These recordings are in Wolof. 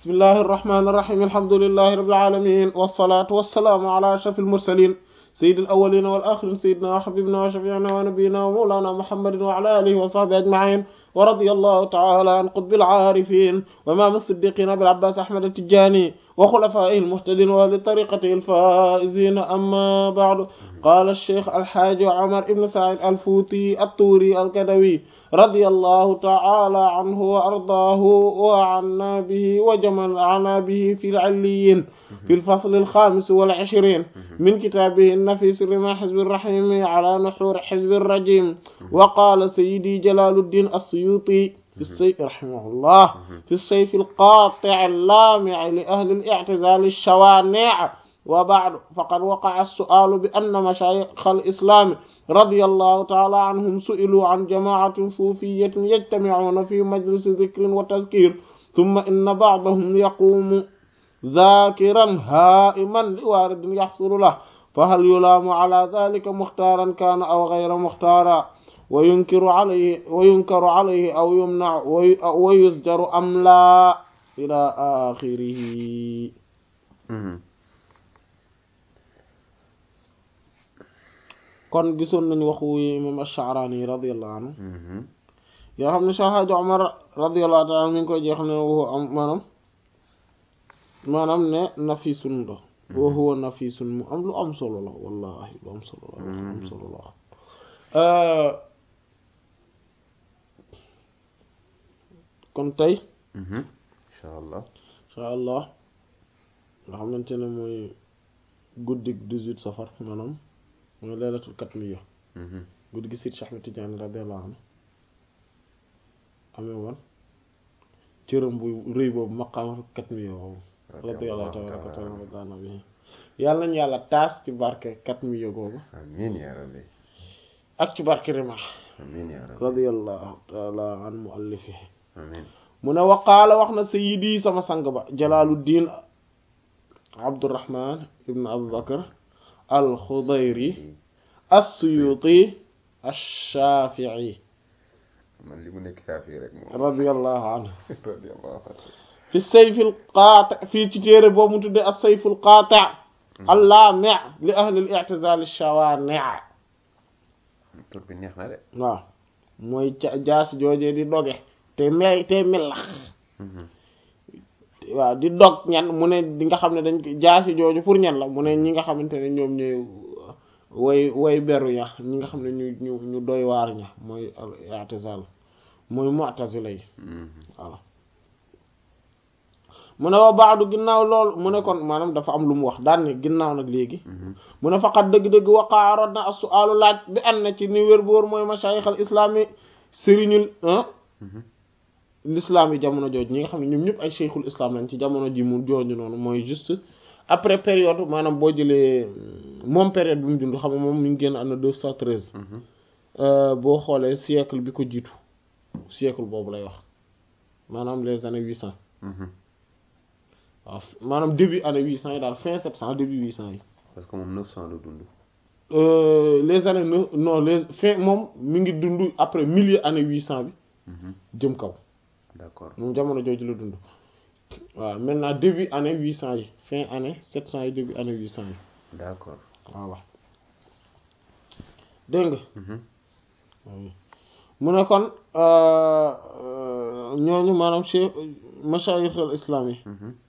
bismillahi irrahmani irrahim alhamdulillahi rabbil alamin wassalatu wassalaamu ala ashrafil mursalin sayyidil awwalina wal akhirin sayyidina wa habibina wa shafi'ina wa nabiyyina wa mawlana muhammadin wa ala alihi wa sahbihi ajma'in wa radiyallahu ta'ala an qutbil aarifin wa imam as-siddiqin abil abbas ahmad at-tijani wa khulafaihi al-muhtadin wa li tariqatihi al-faizin amma ba'du qala ash-shaykh al-hajj umar ibn sa'id al-futi at-turi al-kadawi radiyallahu ta'ala anhu wa ardaahu wa anna bihi wa jama'ana bihi fi al-'illiyyin fi al-fasl al-khamis wal-'ishrin min kitabihi an-nafis rima hizb ar-rahim ala nuhur hizb ar-rajim wa qala sayyidi jalaluddin as-suyuti في السيف رحمه الله في السيف القاطع اللامع لأهل الاعتزال الشوانع وبعد فقد وقع السؤال بأن مشايخ الإسلام رضي الله تعالى عنهم سئلوا عن جماعة صوفية يجتمعون في مجلس ذكر وتذكير ثم إن بعضهم يقوم ذاكرا هائما لوارد يحصل له فهل يلام على ذلك مختارا كان أو غير مختارا وينكر عليه وينكر عليه أو يمنع ويزجر أم لا إلى آخره kon gisoon nañu waxu imam Ash-Sha'rani radiyallahu anhu yoo xam ne Cheikh Hadji Omar radiyallahu ta'ala mi ngi koy jeex ne waxu am maanaam maanaam ne nafisun la wa huwa nafisun mu am lu am solo la wallahi lu am solo la lu am solo la kon tey incha allah incha allah nga xamante ne mooy guddik 18 safar maanaam mooy laylatul katmiya guddi gi Seydi Cheikh Ahmed Tidiane radiyallahu anhu amee woon cëram bu rëy boobu maqaamatul katmiya boobu radiyallahu ta'ala bi yàlla nañ yàlla taas ci barke katmiya googu amiin yaa rabbi ak ci barke rima amiin yaa rabbi radiyallahu ta'ala an muallifihi amiin mu ne waqaala wax na sayyidi sama sang ba jalaaluddin abdurrahman ibn abubakar alxudayri assuyuti ash-shafi'i man li mu nekk Shaafi'i rek moom radiyallahu anhu radiyallahu anhu fi sayfil qaati fii ci téere boobu mu tuddee as-sayful qaati allaami' li ahli al-i'tizaal ash-shawaani' tur bi neex na de waaw mooy ca jaas joojee di doge te may te millax waaw di dog ñan mu ne di nga xam ne dañ ko jaasi jooju pour ñan la mu ne ñi nga xamante ne ñoom ñooy way way beru ña ñi nga xam ne ñu ñu ñu doy waar ña mooy i'tizal mooy mu'tazila yi voilà mu ne wa baadu ginnaaw loolu mu ne kon maanaam dafa am lu mu wax daan ne ginnaaw nag léegi mu ne faqat dëgg-dëgg waqaa rod na as-su'aalu laaj bi an na ci ni wér bu wóor mooy mashayikh al islami sëriñul l'islam yi jamono jooju ñi nga xam ne ñoom ñëpp ay cheikhul islam lañ ci jamono ji mu jooju noonu mooy juste après période maanaam boo jëlee moom période bi mu dund xam nga moom mi ngi génn am na deux cent treize boo xoolee siècle bi ko jiitu siècle boobu lay wax maanaam les années huit cent waaw maanaam début année huit cent yi daal fin sept cent début huit cent yi parce que moom neuf cent la dund les années neuf non les fin moom mi ngi dund après milieu année huit cent bi jëm kaw d'accord moom jamono jooju la dund waaw maintenant début année huit cent yi fin année sept cent yi début année huit cent yi d'accord voilà dégg nga mu ne kon ñooñu maanaam cheikh mashayikh al islam yi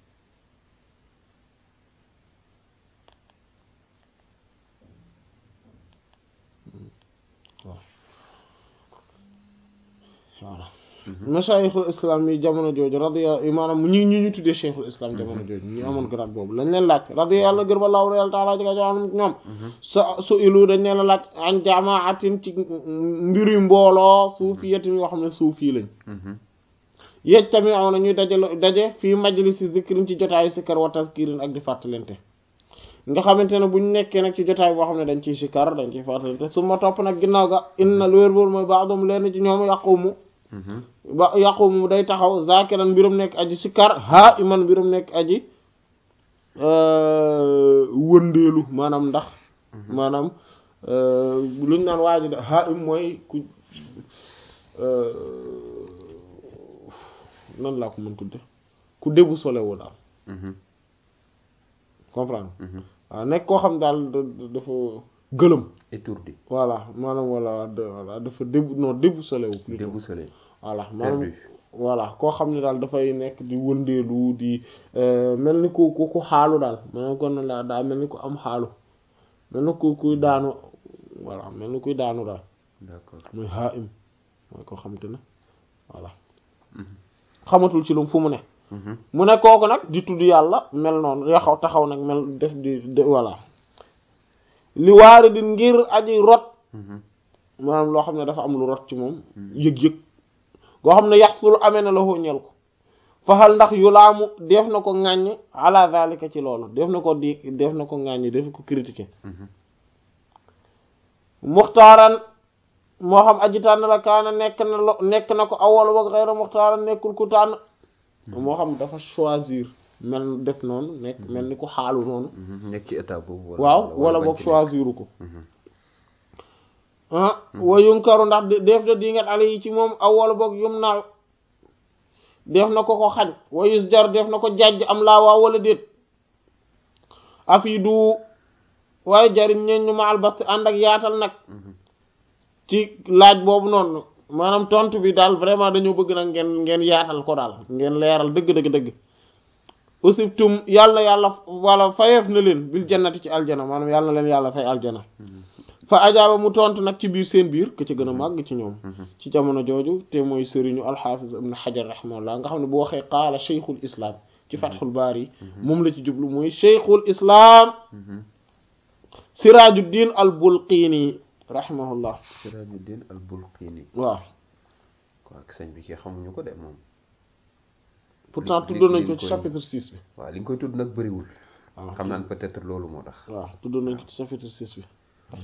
voilà mashayixul islam yi jamono jooju radiya maanaam ñi ñi ñu tuddee cheikhul islam jamono jooju ñu amoon grade boobu lañ leen laaj radiya yàlla gër ba laaw yàlla taala jega joxam ñoom sa su ilu dañ leen a laaj an jamaatin ci mbiri mbooloo suufiyatin yoo xam ne suufi lañ yej tamit aw na ñuy dajalo daje fii majlisi zikrin ci jotaayu sikkar wa tazkirin ak di fàttalente nga xamante ne buñ nekkee nag ci jotaay boo xam ne dañ ciy sikkar dañ ciy fàttalente su ma topp nag ginnaaw ga inna lu wér boor mooy baax leen ci ñoom yaqumu ba yaqumu day taxaw zakiran mbirum nekk aji sikkar haa iman mbirum nekk aji wëndeelu maanaam ndax maanaam luñ naan waaji da haa im mooy ku nan laa ko mën tudde ku déboussolé wu daal Mhm. comprendre Mhm. waaw nekk koo xam daal da- da- dafa gëlëm étourdi voilà maanaam wala de- voilà dafa débu non déboussolé wu plutôt déboussolé voilà maanaam perdu voilà koo xam ne daal dafay nekk di wëndeelu di euh, mel ni ku ku ku xaalu daal maanaam kon la daa mel ni ku am xaalu mel ni ku kuy daanu voilà mel ni kuy daanu daal d'accord muy haa im mooy koo xam te ne voilà Mhm. xamatul ci lu fu mu ne Mhm. mu ne kooku nag di tudd yàlla mel noonu yaxaw taxaw nag mel def di de voilà li waari di ngir aji rot Mhm. maanaam loo xam ne dafa am lu rot ci moom yëg-yëg goo xam ne yax sulu amee na la ñel ko faxal ndax yu laamu def na ko ŋàññ ala zalika ci loolu def na ko di def na ko ŋàññ def ko critiquer Mhm. muxtaaran moo xam aji tànn la kaana nekk na lo nekk na ko awal wa xeyra muxtaaran nekkul ku tànn moo xam dafa choisir mel def noonu nekk mel ni ku xaalu noonu Mhm. nekk ci état boobu wala waaw wala bañ boog ci choisiru ko nekk. Mhm. ah wa yunkaru ndax de- def na dingat ale yi ci moom aw wala boog yum naaw def na ko ko xañ wa yus jar def na ko jàjj am laa waaw wala déet afi du waaye jariñ ñeen ñu ma albasti ànd ak yaatal nag Mhm. ci laaj boobu noonu maanaam tontu bi daal vraiment dañoo bëgg nag ngeen ngeen yaatal ko daal ngeen leeral dëgg dëgg dëgg usibtum yàlla yàlla wala fayeef na leen bil jannati ci aljana maanaam yàlla na leen yàlla fay aljana Mhm. fa ajaaba mu tontu nag ci biir seen biir ke ci gën a màgg ci ñoom Mhm. ci jamono jooju te mooy sëriñu alxaafis ibn xajar rahimahullah nga xam ne bu waxee qaala cheikhul islam ci fatxul baari moom la ci jublu mooy cheikhul islam Mhm. sirajuddin al bulqiini rahimahullah Sirajuddin al-Bulqini waaw ko ak sëñ bi kii xamuñu ko de moom pourtant li- tuddoon nañ li ko nga ci koy- chapitre 6 bi waaw li nga koy tudd nag bëriwul waaw xam naan peut-être loolu moo tax waaw tuddoon nañ ko ci chapitre 6 bi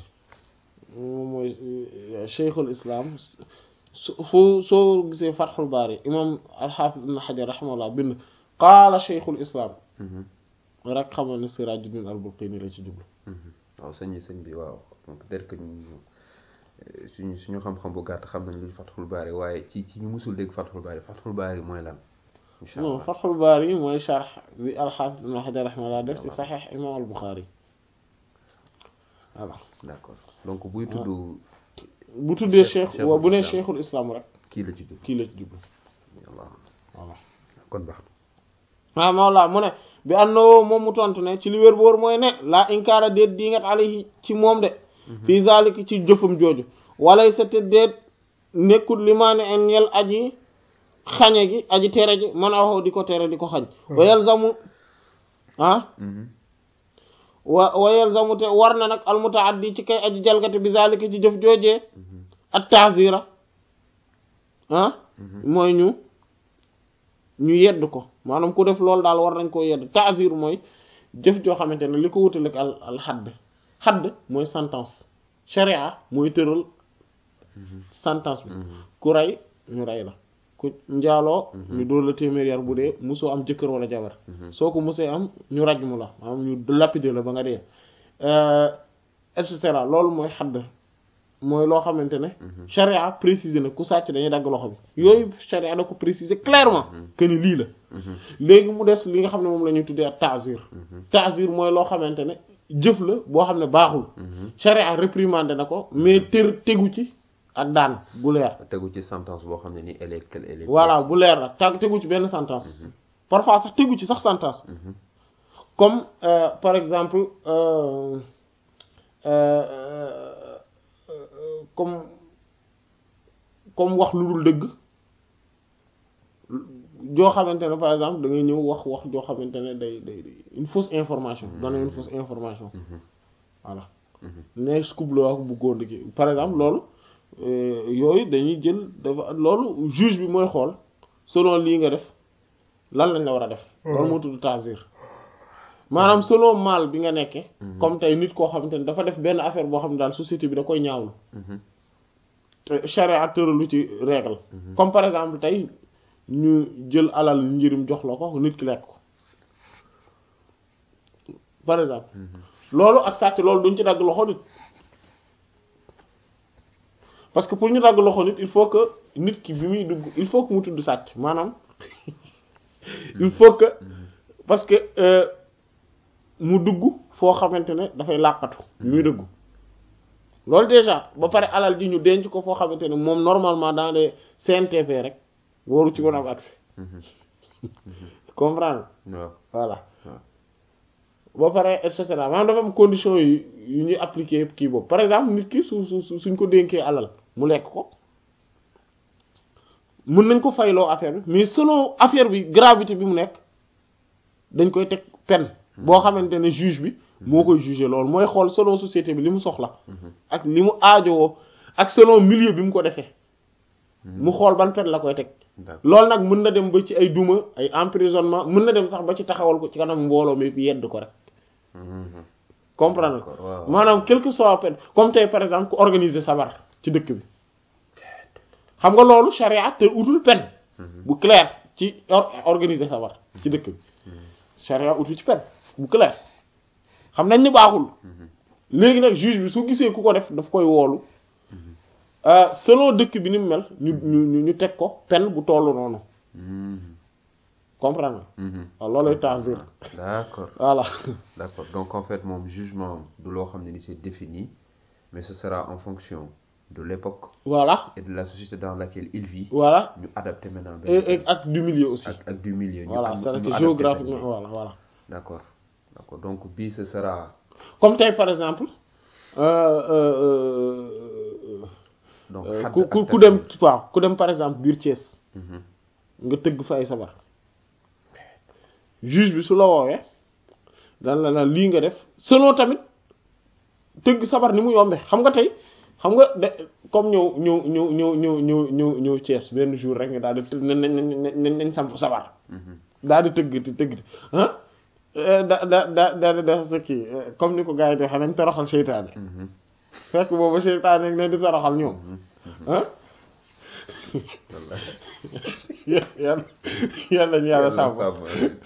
moom mooy euh, cheikhul islam su foo soo gisee fatxul baari imam alxaafis ibn xajar rahimahullah bind qaala cheikhul islam Mhm. rek xamal ne sirajuddin al bulqiini la ci jublu Mhm. waaw sëñ bi sëñ bi waaw peut-être que ñu euh, suñu suñu xam-xam bu gàtt xam nañ luy Fathul Bari waaye ci ci ñu musul dégg Fathul Bari Fathul Bari mooy lan incha non allah fatxul baari mooy charx bi alxaafis ibn xajar rahimahullah def ci saxiix imam al buxaari voilà d'accord donc buy tudd bu tuddee Cheikh- cheikh waaw bu nee cheikhul islam. cheikhul islam rek kii la ci jub kii la ci jublu Allah voilà kon baax waaw mawla mu ne bi annoo moom mu tontu ne ci li wér boor mooy ne laa inkaara déet diingat alayhi ci moom de fii zalika ci jëfam jooju walay sa te déet nekkul limaane en ñel aji xañe gi aji tere ji man a di ko tere di ko xañ wa yalzamu ah Mhm. wa wa yalzamu te war na nag almutaaddi ci kay aji jalgate bi zalika ci jëf joojee Mhm. at taazira ah Mhm. mooy ñu ñu yedd ko maanaam ku def loolu daal war nañ koo yedd taazir mooy jëf joo xamante ne li ko wutaleeg al al xadd xadd mooy sentence sharia mooy tëral sentence bi Mhm. ku rey ñu rey la ku njaaloo ñu dóor la téeméer yar bu dee musoo am jëkkër wala jabar Mhm. soo ko musee am ñu raj mu la maanaam ñu lapider la ba nga dee et cetera loolu mooy xadd mooy loo xamante ne charia préciser na ku sàcc dañuy dagg loxo bi yooyu charia da ko préciser clairement que ni lii la Mhm. léegi mu des li nga xam ne moom la ñuy tuddee ak ta'zir Mhm. ta'zir mooy loo xamante ne jëf la boo xam ne baaxul Mhm. charia réprimandé na ko mais tër tegu ci ak daan bu leer tegu ci sentence boo xam ne ni elle est quelle elle est voilà bu leer nag tag tegu ci benn sentence parfois sax tegu ci sax sentence Mhm. comme euh, par exemple euh, euh, euh, comme comme wax lu dul dëgg joo xamante ne par exemple da ngay ñëw wax wax joo xamante ne day day day une fausse information donner une fausse information Mhm. voilà Mhm. ne scoop la wax bu góor gi par exemple loolu euh, yooyu dañuy jël dafa loolu juge bi mooy xool selon lii nga def lan lañ la war a def loolu moo tudd tasir maanaam selon mal bi nga nekke comme tey nit koo xamante ne dafa def benn affaire boo xam ne daal société bi da koy ñaawlu Mhm. te charia tëralu ci règle comme par exemple tey ñu jël alal njirim jox la ko nit ki lekk ko par exemple loolu ak sàcc loolu duñ ci dagg loxo nit parce que pour ñu dagg loxo nit il faut que nit ki bi muy dugg il faut que mu tudd sàcc maanaam il faut que parce que euh, mu dugg foo xamante ne dafay làqatu muy dugg loolu déjà ba pare alal ji ñu denc ko foo xamante ne moom normalement dans les CNTP rek waru ci woon am accès comprendre waaw voilà waaw ba pare et cetera maanaam dafa am condition yu yu ñuy appliquer kii boobu par exemple nit ki su su su- suñ ko dénkee alal mu lekk ko mën nañ ko fayloo affaire bi mais selon affaire bi gravité bi mu nekk dañ koy teg peine boo xamante ne juge bi moo koy juger loolu mooy xool selon société bi li mu soxla ak li mu aajowoo ak selon milieu bi mu ko defee mu xool ban peine la koy teg d'accord loolu nag mën na dem ba ci ay duma ay emprisonnement mën na dem sax ba ci taxawal ko ci kanam mbooloo mi yedd ko rek Mhm. comprendre D'accord, waaw. maanaam quel que soit peine comme tey par exemple ku organiser sabar ci dëkk bi xam nga loolu charia te utul peine bu clair ci or- organiser sabar ci dëkk bi charia utul ci peine bu clair xam nañ ni baaxul léegi nag juge bi su gisee ku ko def daf koy woolu euh, selon dëkk bi ni mu mel ñu ñu ñu- ñu teg ko peine bu tollu noonu Mhm. comprendre Mhm. waaw loolay ta'zir d'accord voilà d'accord donc en fait moom jugement du loo xam ne ni c'est défini mais ce sera en fonction de l'époque voilà et de la société dans laquelle il vit voilà ñu adapté maintenant benn et, et ak du milieu aussi ak ak du milieu ñu voilà am- c'est ñu que adapté géographiquement benn- voilà voilà d'accord d'accord donc bii ce sera comme tey par exemple euh, euh, euh, donc euh, xadd ku ak ku ku takfir. dem waaw ku dem par exemple biir Thiès Mhm. nga tëgg fa ay sabar juge bi su la woowee dan la naan lii nga def selon tamit tëgg sabar ni mu yombe xam nga tey xam nga de comme ñëw ñëw ñëw ñëw ñëw ñëw ñëw ñëw Thiès benn jour rek nga daal di të- nañ nañ nañ nañ samp sabar Mhm. daal di tëgg ti tëgg ti ah da da da da di def sa kii eh, comme ni ko gars yi di xam nañ toroxal seytaane Mhm. fekk boobu seytaane rek ne di toroxal ñoom ah Wallahi. yàlla yàlla ñu yàlla sàmm sàmm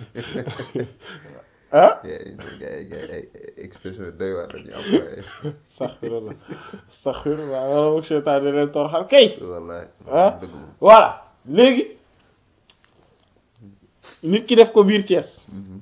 ah gars yi gars yi gars yi ay expression yu doy waar dañuy employé astaghfirullah astaghfirullah wala boog seytaane leen toroxal kay wallahi ah dëgg moom voilà léegi nit ki def ko biir Thiès Mhm.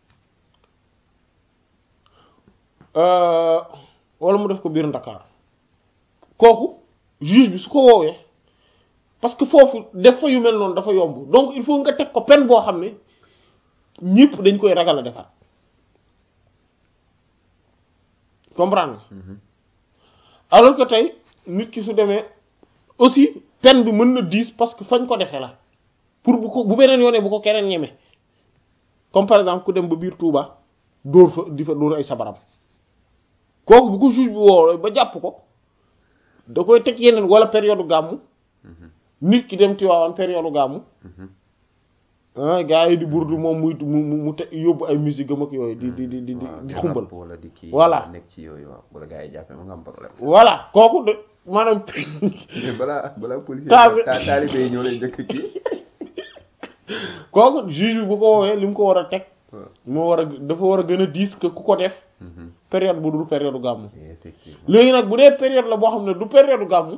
euh, wala mu def ko biir Ndakaar kooku juge bi su ko woowee parce que foofu def fa yu mel noonu dafa yomb donc il faut nga teg ko peine boo xam ne ñëpp dañ koy ragal a defaat comprendre nga Mhm. alors que tey nit ki su demee aussi peine bi mën na diis parce que fañ ko defee la pour bu ko bu beneen yoonee bu ko keneen ñeme comme par exemple ku dem ba biir Touba dóor fa di fa dóor ay sabaram kooku bu ko juge bi woo ba jàpp ko da koy teg yeneen wala période gàmmu Mhm. nit ki dem Tiwaawan période gàmmu Mhm. ah gars yi di burdu moom muy mu mu mu te yóbbu ay musique am ak yooyu di di di di di waaw di di xumbal rap wala di kii Voilà. nekk ci yooyu waaw wala gars yi jàppee ma nga am problème voilà kooku de maanaam mais balaa balaa policier Taal- ta- taalibe yi ñoo lay njëkk kii kooku juge bi bu ko woowee li mu ko war a teg waaw moo war a dafa war a gën a diis que ku ko def Mhm. période bu dul période gàmmu effectivement léegi nag bu dee période la boo xam ne du période gàmmu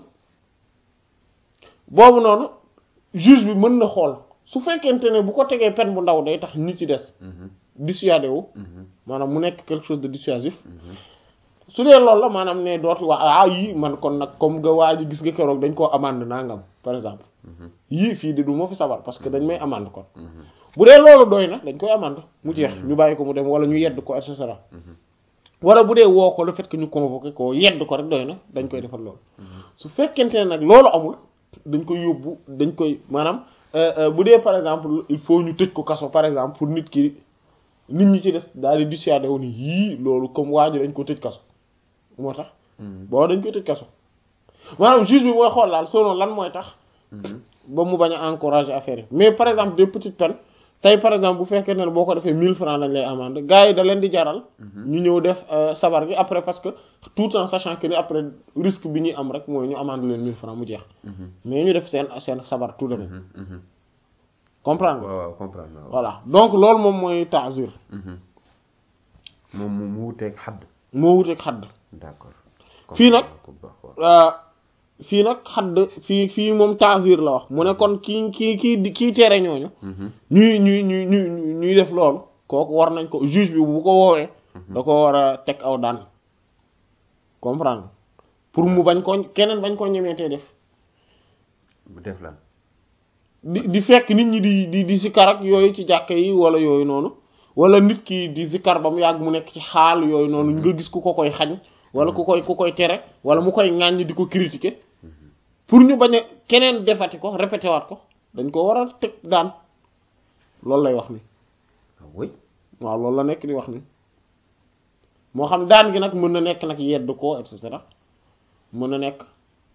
boobu noonu juge bi mën na xool su fekkente ne bu ko tegee peine bu ndaw day tax nit ci des Mhm. dissuadé wu Mhm. maanaam mu nekk quelque chose de dissuasif Mhm. su dee loolu la maanaam ne dootu wax ah yii man kon nag comme nga waa ji gis nga keroog dañ koo amande nangam par exemple Mhm. yii fii de du ma fi sabar parce que dañ may amande kon Mhm. bu dee loolu doy na dañ koy amande mu jeex ñu bàyyi ko mu dem wala ñu yedd ko et cetera Mhm. wala bu dee woo ko le fait que ñu convoqué ko yedd ko rek doy na dañ koy defal loolu su fekkente ne nag loolu amul dañ koy yóbbu dañ koy maanaam euh, euh, bu dee par exemple il faut ñu tëj ko kaso par exemple pour nit ki nit ñi ci des daal di dissuadé wu ni yii loolu comme waa ji dañ ko tëj kaso moo tax Mhm. boo dañ koy tëj kaso maanaam juge bi mooy xool daal selon lan mooy tax Mhm. ba mu bañ a encourager affaire yi mais par exemple des petites peines tey par exemple bu fekkee ne boo ko defee 1000 francs lañ lay amende gars yi da leen di jaral. ñu ñëw def euh, sabar gi après parce que tout en sachant que ni après risque bi ñuy am rek mooy ñu amende leen 1000 francs mu jeex Mhm. mais ñu def seen seen sabar tout de même Mhm. Mhm. comprendre nga waaw waaw comprendre naa waaw. voilà donc loolu moom mooy ta'zir Mhm. moom mu mu wuteeg xadd moo wuteeg xadd d'accord Fii nag- comprendre naa ko bu baax waaw. Euh, fii nag xadd fii fii moom ta'zir la wax mu ne kon kii kii kii kii tere ñooñu ñuy ñuy ñuy ñuy ñuy def loolu kooku war nañ ko juge bi bu ko woowee da ko war a teg aw daan comprendre pour mu bañ ko keneen bañ ko ñemeetee def mu def lan di di fekk nit ñi di di di sikkar ak yooyu ci jàkka yi wala yooyu noonu wala nit ki di sikkar ba mu yàgg mu nekk ci xaal yooyu noonu nga gis ku ko koy xañ wala ku koy ku koy tere wala mu koy ŋàññ di ko critiquer pour ñu bañ a keneen defati ko répété waat ko dañ ko war a teg daan loolu lay wax ni ah oui waaw loolu la nekk di wax ni moo xam daan gi nag mën na nekk nag yedd ko et cetera mën na nekk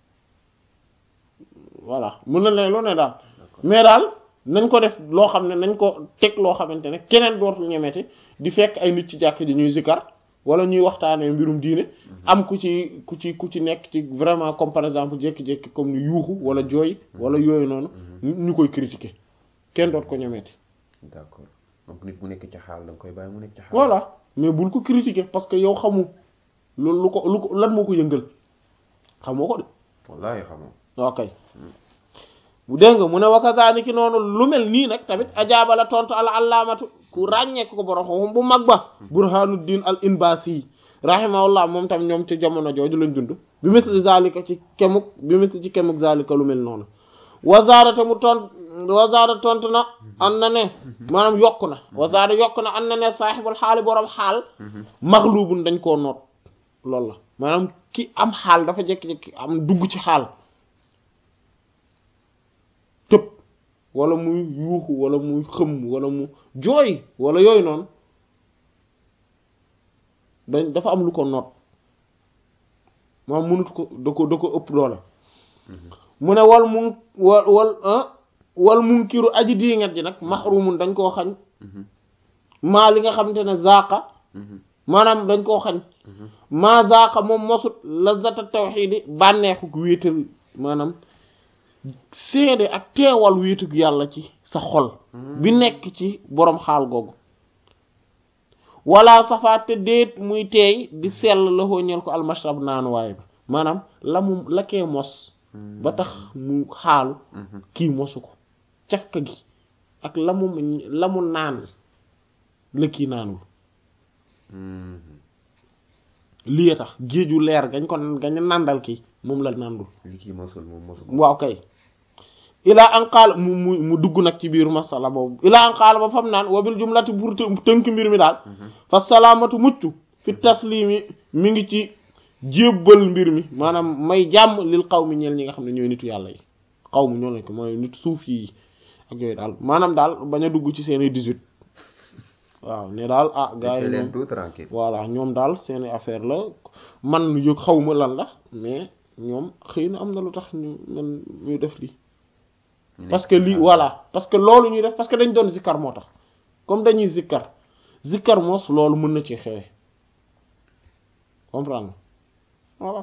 voilà mën na ne lu ne daal mais daal nañ ko def loo xam ne nañ ko teg loo xamante ne keneen dootul ñemeti di fekk ay nit ci jàkk ji ñuy zikar wala ñuy waxtaanee mbirum diine am ku ci ku ci ku ci nekk ci vraiment comme par exemple jékki-jékki comme ni yuuxu wala jooy wala yooyu noonu ñu koy critiquer kenn doot ko ñemeti d'accord donc nit mu nekk ci xaal da nga koy bàyyi mu nekk ci xaal voilà mais bul ko critiquer parce que yow xamu loolu lu ko lu ko lan moo ko yëngal xamoo ko de wallaahi xamoo ok bu dégg nga mu ne wakasaani ki noonu lu mel nii nag tamit ajaaba la tontu al allaamatu ku ràññeeku ko borom xam bu mag ba burhanuddin al inbasi rahimahullah moom tam ñoom ci jamono jooju lañ dund bi misli zalika ci kemuk bi misli ci kemuk zalika lu mel noonu wazaarate mu tont wazaara tontu na an na ne maanaam yokku na wazaara yokku na an na ne saaxibul xaali borom xaal maxlubun dañ koo noot loolu la maanaam ki am xaal dafa jekki-jekki am dugg ci xaal tëb wala muy yuuxu wala muy xëm wala mu jooy wala yooyu noonu dañ dafa am lu ko noot maanaam mënut ko da ko da ko ëpp doole mu ne wal mun wal wal wal munkiru aji diingat ji nag mahrumun dañ koo xañ maa li nga xamante ne zaqa maanaam dañ koo xañ maa zaqa moom mosut lazata tawxiidi bànneexuk wéetal maanaam seede ak teewal wéetug yàlla ci sa xol bi nekk ci boroom xaal googu wala safaate déet muy teey di sell la ñeel ko almashrab naanuwaay ba maanaam la mu la kee mos ba tax mu xaalu kii mosu ko cafka gi ak la mu la mu naan la kii naanul lii tax géeju leer gañ ko gañ nàndal kii moom la nàndul li kii mosul moom mosul waaw kay ilaa an qaal mu mu mu dugg nag ci biir masala boobu ilaa an qaal ba fam naan wabil jumlati pour tënk mbir mi daal fa salaamatu mucc fi taslimi mi ngi ci jébbal mbir mi maanaam may jàmm lil xaw mi ñeel ñi nga xam ne ñooy nitu yàlla yi xaw mu ñoo lañ ko mooy nit suuf yi ak yooyu daal maanaam daal bañ a dugg ci seeni 18 waaw ne daal ah gars yi leen ñoom tout tranquille voilà ñoom daal seeni affaire la man yëg xaw ma lan la mais ñoom xëy na am na lu tax ñu man ñu def lii parce que lii voilà parce que loolu ñuy def parce que dañ doon zikkar moo tax comme dañuy zikkar zikkar moos loolu mën na ci xewe comprendre voilà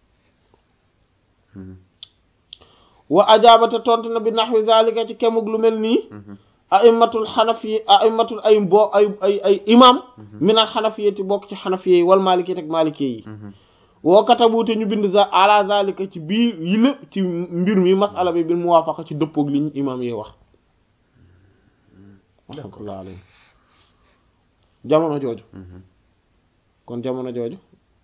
wa ajaabate tontu na bi naxwi zalika ci kemug lu mel nii aimatul xanafi aimatul ay boo ay ay ay imam minal xanafiyati bokk ci xanafiye yi wal maliki ak maliki yi woo katabuute ñu bind za ala zalika ci biir yi lépp ci mbir mi masala bi bil muwaafaqa ci dëppoog li ñu imam yi wax rahmatullah alayhi jamono jooju kon jamono jooju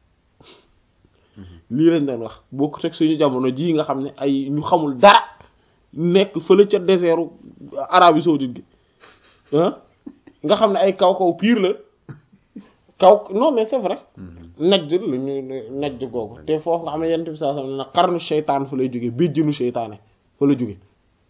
lii lañ doon wax bokku teg suñu jamono jii nga xam ne ay ñu xamul dara nekk fële ca désertu Arabie saoudite gi ah nga xam ne ay kaw kaw pire la kaw non mais c'est vrai najj lu ñu najj googu te foofu nga xam ne yent bi saa sam ne na xarnu seytaan fa lay jóge béjjinu seytaane fa la jóge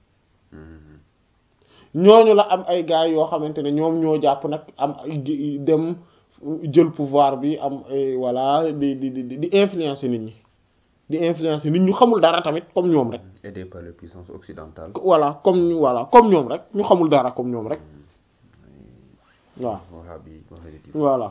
ñooñu la am ay gars yoo xamante ne ñoom ñoo jàpp nag am ay dem jël pouvoir bi am ay voilà di di di di influencer nit ñi di influencer nit ñu xamul dara tamit comme ñoom rek aidé par les puissances occidentales voilà comme ñu voilà comme ñoom rek ñu xamul dara comme ñoom rek waaw wahabi wahhabite voilà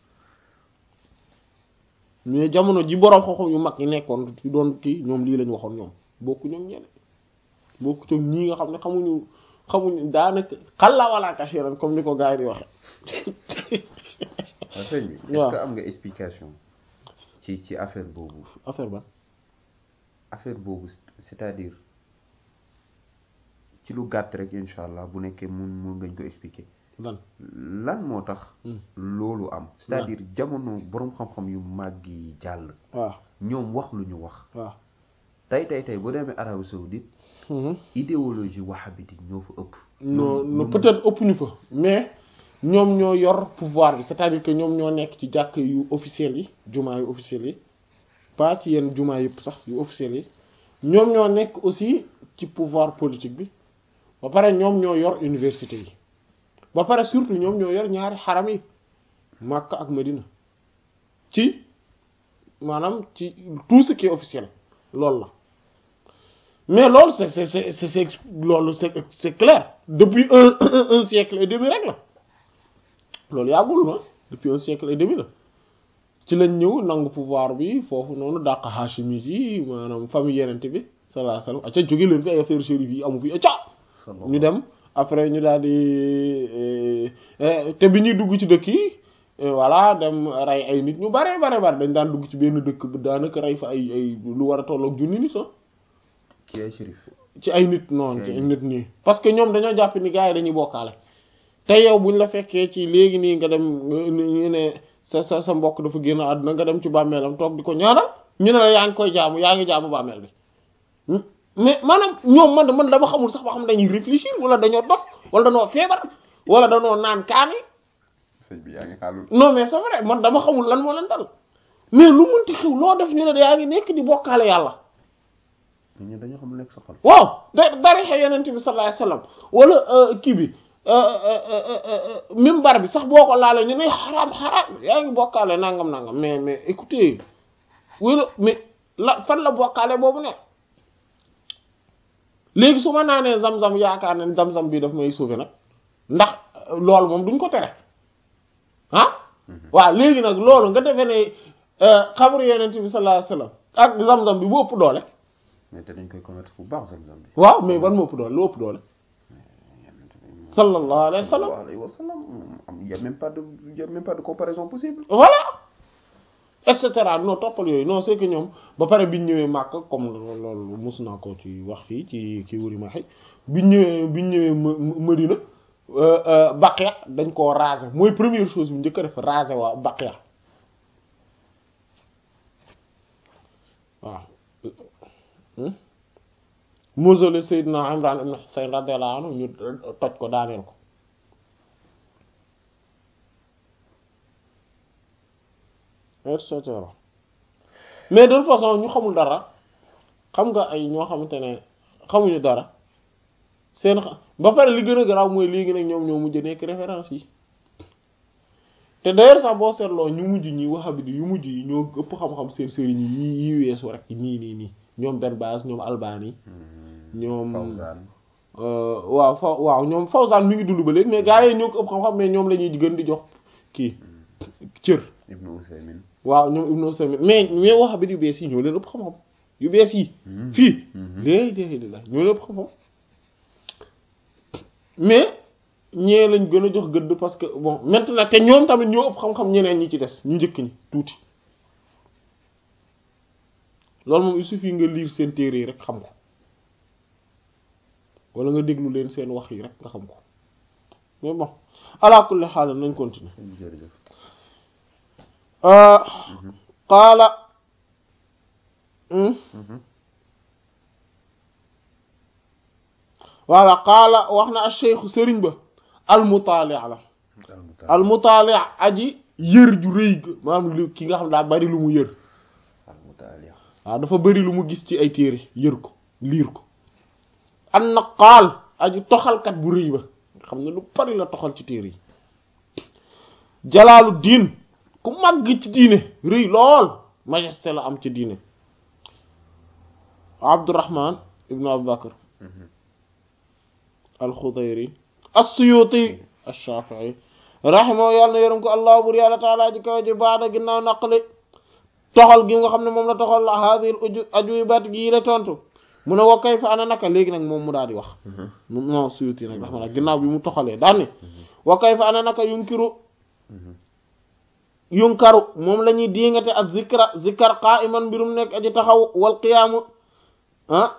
mais jamono ji boroom xoxo yu mag yi nekkoon fi doon kii ñoom lii lañ waxoon ñoom bokku ñoom ñene bokku ñoom ñii nga xam ne xamuñu xamuñu daanaka xalla wala kashiran comme ni ko gars yi di waxe waaw sëñ bi. est-ce que waaw am nga explication ci ci affaire boobu affaire ba affaire boobu c'est-à-dire ci lu gàtt rek incha allah bu nekkee mun mun ngañ ko expliquer lan lan moo tax Hmm. loolu am c'est-à-dire jamono boroom xam-xam yu màgg yi jàll waaw ñoom wax lu ñu wax waaw tey tey tey bu demee Arabie Saoudite Mhm. idéologie wahhabite ñoo fa ëpp non Ñoom- non ñoom- peut-être ëpp ñu fa mais ñoom ñoo yor pouvoir bi c'est-à-dire que ñoom ñoo nekk ci jàkk yu officiels yi jumaa yu officiels yi pas ci yenn jumaa yëpp sax yu officiels yi ñoom ñoo nekk aussi ci pouvoir politique bi ba pare ñoom ñoo yor université yi ba pare surtout ñoom ñoo yor ñaari xaram yi Makka ak Medina ci maanaam ci tout ce qui est officiel loolu la mais loolu c'est c'est c'est c'est c'est loolu c'est c'est clair depuis un un siècle et demi rek la loolu yàggul na depuis un siècle et demi la ci lañ ñëw nangu pouvoir bi foofu noonu dàq Hashimi yi maanaam famille yenente bi sallallahu alayhi wasallam acca jóge leen fi ay affaire chérif yi amu fi acca ñu dem après ñu daal di eh, eh, te bi ñuy dugg ci dëkk yi eh, voilà dem rey ay nit ñu bare bare bare dañ daan dugg ci benn dëkk bu daanaka rey fa ay ay lu war a tolloog junni nit ah ci ay shérif ci ay nit noonu Ci ci ay ay nit nii parce que ñoom dañoo jàpp ni gars yi dañuy bokkaale te yow buñ la fekkee ci léegi nii nga dem ñu ne sa sa sa mbokk dafa génn àdduna nga dem ci bàmmeelam toog di ko ñaanal ñu ne la yaa ngi koy jaamu yaa ngi jaamu bàmmeel bi mais maanaam ñoom man man dama xamul sax ba xam dañuy réfléchir wala dañoo dof wala dañoo feebar wala dañoo naan kaani sëñ bi yaa ngi xaalul non mais c'est vrai man dama xamul lan moo leen dal mais lu munti xew loo def ñu ne yaa ngi nekk di bokkaale yàlla ñu dañoo xam lu nekk sa xol waaw da darixe yenent bi sallallahu alayhi wasallam wala kii bi mimbar bi sax boo ko laalee ñu ne xaraam xaraam yaa ngi bokkaale nangam nangam mais mais écoutez wala mais la fan la bokkaale boobu ne léegi su ma naanee zam-zam yaakaar ne zam-zam bi daf may sauver nag ndax loolu moom duñ ko tere ah waaw léegi nag loolu nga defee ne xabru yenent bi sallallahu alayhi wasallam ak zam-zam bi bu ëpp doole mais te dañ koy commettre bu baax zam-zam bi waaw mais ban moo ëpp doole lu ëpp doole sallallahu alayhi wa sallam sallallahu alayhi wa sallam am y a même pas de y a même pas de comparaison possible voilà et cetera non toppal yooyu non c'est que ñoom ba pare biñ ñëwee màkk comme loolu mus naa ko ci wax fii ci kii wuri ma xëy biñ ñëwee biñ ñëwee Madina Baqiya dañ koo raser mooy première chose bi njëkk a def raser waa Baqiya waaw mausolée Seydina Imran ibn Husayn radiyallahu anhu ñu toj ko daaneel ko et cetera mais de toute façon ñu xamul dara xam nga ay ñoo xamante ne xamuñu dara seen ba pare li gën a garaaw mooy léegi nag ñoom ñoo mujj nekk référence yi te d'ailleurs sax boo seetloo ñu mujj ñi wahabiti yu mujj yi ñoo ëpp xam-xam seen sëriñ yi yi weesu rek nii nii nii ñoom Ben Baaz ñoom Albani ñoom Fawzan waaw fa waaw ñoom Fawzan mi ngi dund ba léegi mais gars yi ñoo ko ëpp xam-xam mais ñoom la ñuy gën di jox kii cër Ibnu Usaymin waaw ñoom Ibnu Usaymin mais mais wahabiti yu bees yi ñoo leen ëpp xam-xam yu bees yi fii léegi léegi di la ñoo leen ëpp xam-xam mais ñee lañ gën a jox gëdd parce que bon maintenant te ñoom tamit ñoo ëpp xam-xam ñeneen ñi ci des ñu njëkk ñi tuuti loolu moom il suffit nga lire seen téere yi rek xam ko wala nga déglu leen seen wax yi rek nga xam ko mais bon ala kulli xaal nañ continuer jërëjëf qaala voilà qaala wax na acheikhu sëriñ ba almutaali la almutaali aji yër ju rëy ga maanaam lu ki nga xam daa bari lu mu yër almutaali waaw dafa bari lu mu gis ci ay téere yër ko liir ko an naqaal aji toxalkat bu rëy ba nga xam ne lu bari la toxal ci téere yi jalaalu diin ku màgg ci diine rëy lool majesté la am ci diine abdurrahman ibnu abubakar alxudayri as-suyuti ash-shafi'i rahimahu yàlla na yërëm ko allah bur yàlla taala ji kaw ji baada ginnaaw naqli toxal gi nga xam ne moom la toxal la hasil uju ajubat gii la tontu mu ne wa kayfa ana naka léegi nag moom mu daal di wax non suyuti nag dax ma nag ginnaaw bi mu toxalee daan ni wa kayfa ana naka yunkiru yunkaru moom la ñuy diingate ak zikra zikar qa'iman mbirum nekk aji taxaw wal qiyaamu ah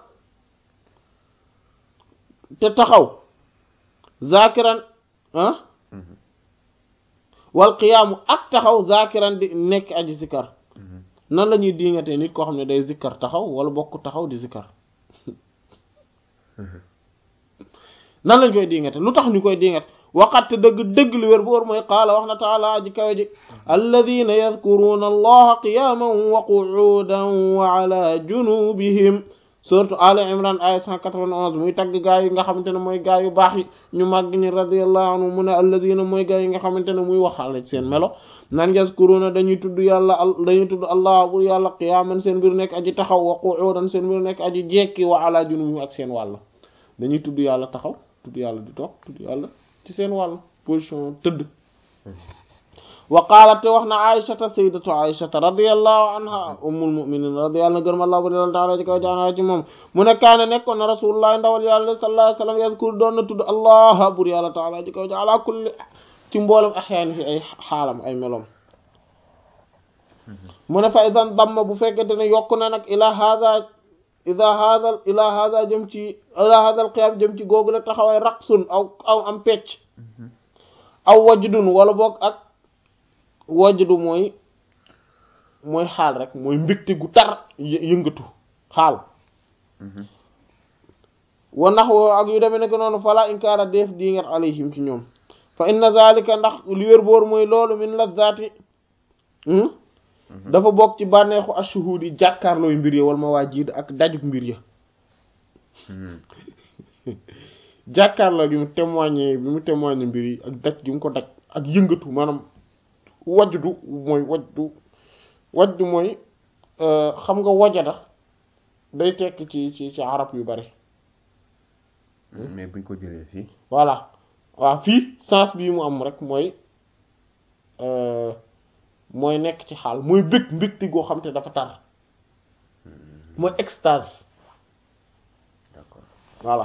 te taxaw zakiran ah wal qiyaamu ak taxaw zakiran di nekk aji zikkar nan la ñuy diingatee nit koo xam ne day zikkar taxaw wala bokk taxaw di zikkar nan lañ koy diingate lu tax ñu koy diingat waqat dëgg dëgg li wér bu wóor mooy qaala wax na taala aji kawe ji alladina yadkuruuna allaha qiyaman wa qu'udan wa ala junubihim surtout ali imran aya 191 muy tagg gaa yi nga xamante ne mooy gaa yu baax yi ñu màgg ñi radiyallahu anhu mu ne alladina mooy gaa yi nga xamante ne muy waxaale seen melo nan yazkuruna dañuy tudd yàlla dañuy tudd allah bu yàlla qiyaman seen mbir nekk aji taxaw wa qu'udan seen mbir nekk aji jekki wa ala junubihim ak seen wàll dañuy tudd yàlla taxaw tudd yàlla di toog tudd yàlla ci seen wàll position tëdd wa qaalat te wax na aïshata sayyidatu aïshata radiyallahu anha ummul mu'minin radiyallahu gërëm allah bu dal taala ci kaw jaana ci moom mu ne kaane nekkoon na rasulullah ndawal yàlla sallallahu alayhi wasallam yazkur doon na tudd allah bur yàlla taala ci kaw ja ala kulli ci mboolem axyaan fi ay xaalam ay melom mu ne fa idan damma bu fekkente ne yokk na nag ila hada ida hada ila hada jëm ci ila hada al qiyam jëm ci googu la taxaway raqsun aw aw am pecc aw wajdun wala boog ak wajdu mooy mooy xaal rek mooy mbégte gu tar yëngatu xaal wa nax woo ak yu demee nekk noonu fala inkaara def di nget alayhim ci ñoom fa inna zalika ndax li wér boor mooy loolu min lazzaati dafa bokk ci bànneexu ashuhud yi jàkkaarlooy mbir ya wala ma waa jiid ak dajug mbir ya jàkkaarloo gi mu témoigné bi mu témoigné mbir yi ak daj gi mu ko daj ak yëngatu maanaam wajdu mooy wajdu wajdu mooy xam nga wajada day tekk ci ci ci arab yu bari mais buñ ko jëlee fii voilà waaw fii sens bii mu am rek mooy mooy nekk ci xaal mooy bëgg mbégte goo xam te dafa tar mooy extase d'accord voilà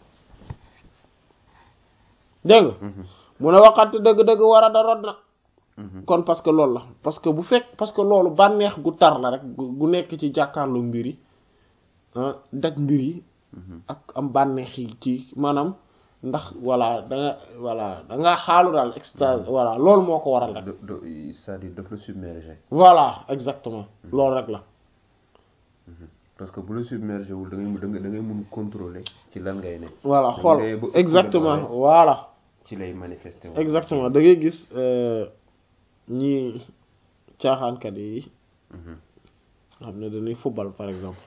dégg nga mu ne waxante dëgg-dëgg war a da rod na kon parce que loolu la parce que bu fekk parce que loolu bànneex gu tar la rek gu nekk ci jàkkaarloo mbir yi daj mbir yi ak am bànneex yi ci maanaam ndax voilà da nga voilà da nga xaalu daal extase voilà loolu moo ko waral rek c'est-à-dire daf la submerger voilà exactement loolu rek la parce que bu la submerger wul da ngay da ngay da ngay mun contrôler ci lan ngay ne voilà xool exactement voilà ci lay manifester exactement da ngay gis ñi caaxaankat yi xam ne dañuy football par exemple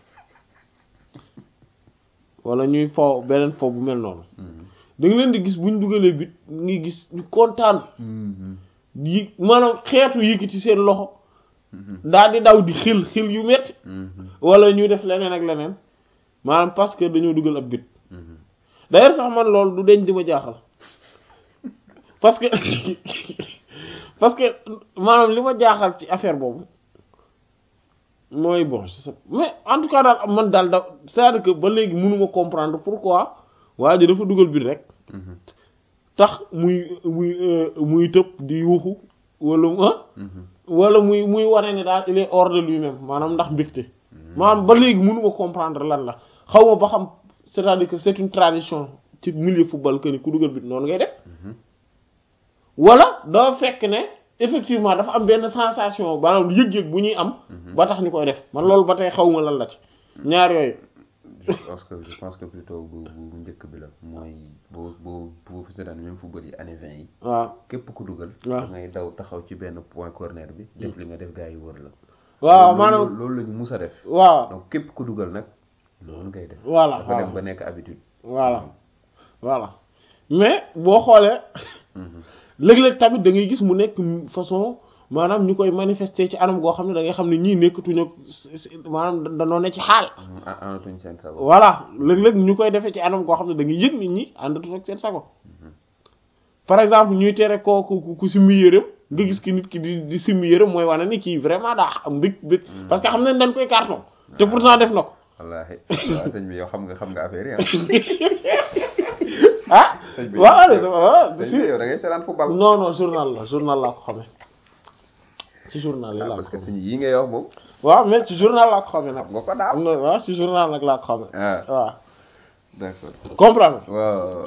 wala ñuy fo beneen fo bu mel noonu da nga leen di gis buñ dugalee bit ngi gis ñu kontaan yi maanaam xeetu yëkkati seen loxo daal di daw di xil xil yu metti wala ñuy def leneen ak leneen maanaam parce que dañoo dugal ab bit d'ailleurs sax man loolu du deñ di ma jaaxal parce que parce que maanaam li ma jaaxal ci affaire boobu mooy bon mais en tout cas daal man daal da c'est-à-dire que ba léegi mënuma comprendre pourquoi waa ji dafa dugal bit rek tax muy muy muy tëb di yuuxu wala ah wala muy muy wane ne daal il est hors de lui-même maanaam ndax mbégte maanaam ba léegi mënuma comprendre lan la xaw ma ba xam c'est-à-dire que c'est une tradition ci milieu football que ni ku dugal bit noonu ngay def wala dafa fekk ne effectivement dafa am benn sensation maanaam yëg-yëg bu ñuy am ba tax ñu koy def man loolu ba tey xaw ma lan la ci ñaar yooyu je pense que je pense que plutôt bu bu njëkk bi la mooy boo boo boo fi seetaan même football yi année vingt yi waaw képp ku dugal waaw da ngay daw taxaw ci benn point corner bi def li nga def gars yi wër la waaw loolu- maanaam loolu la ñu mus a def waaw donc képp ku dugal nag loolu ngay def voilà dafa dem voilà ba nekk habitude voilà voilà mais boo xoolee léeg-léeg tamit da ngay gis mu nekk façon maanaam ñu koy manifester ci anam goo xam ne da ngay xam ne ñii nekkatuñu maanaam danoo ne ci xaal a anatuñ seen sago voilà léeg-léeg ñu koy defee ci anam goo xam ne da ngay yëg nit ñi àndatu ak seen sago par exemple ñuy tere ko ku ku simmi yërëm nga gis ki nit ki di di simmi yërëm mooy wane ni kii vraiment daa am mbég mbég parce que xam nañ dañ koy carton te pourtant def na ko wallaahi waaw sëñ bi yow xam nga xam nga affaire yi ah sëñ bi waaw sëñ si bi yow da ngay seetaan football non non journal la journal laa ko xamee ci journal yi ah laa parce ko que xamee sëñ yi ngay wax moom waaw mais ci journal laa ko xamee nag xam nga ko daal am na waaw ci journal nag laa ko xamee ah waaw d'accord comprendre waaw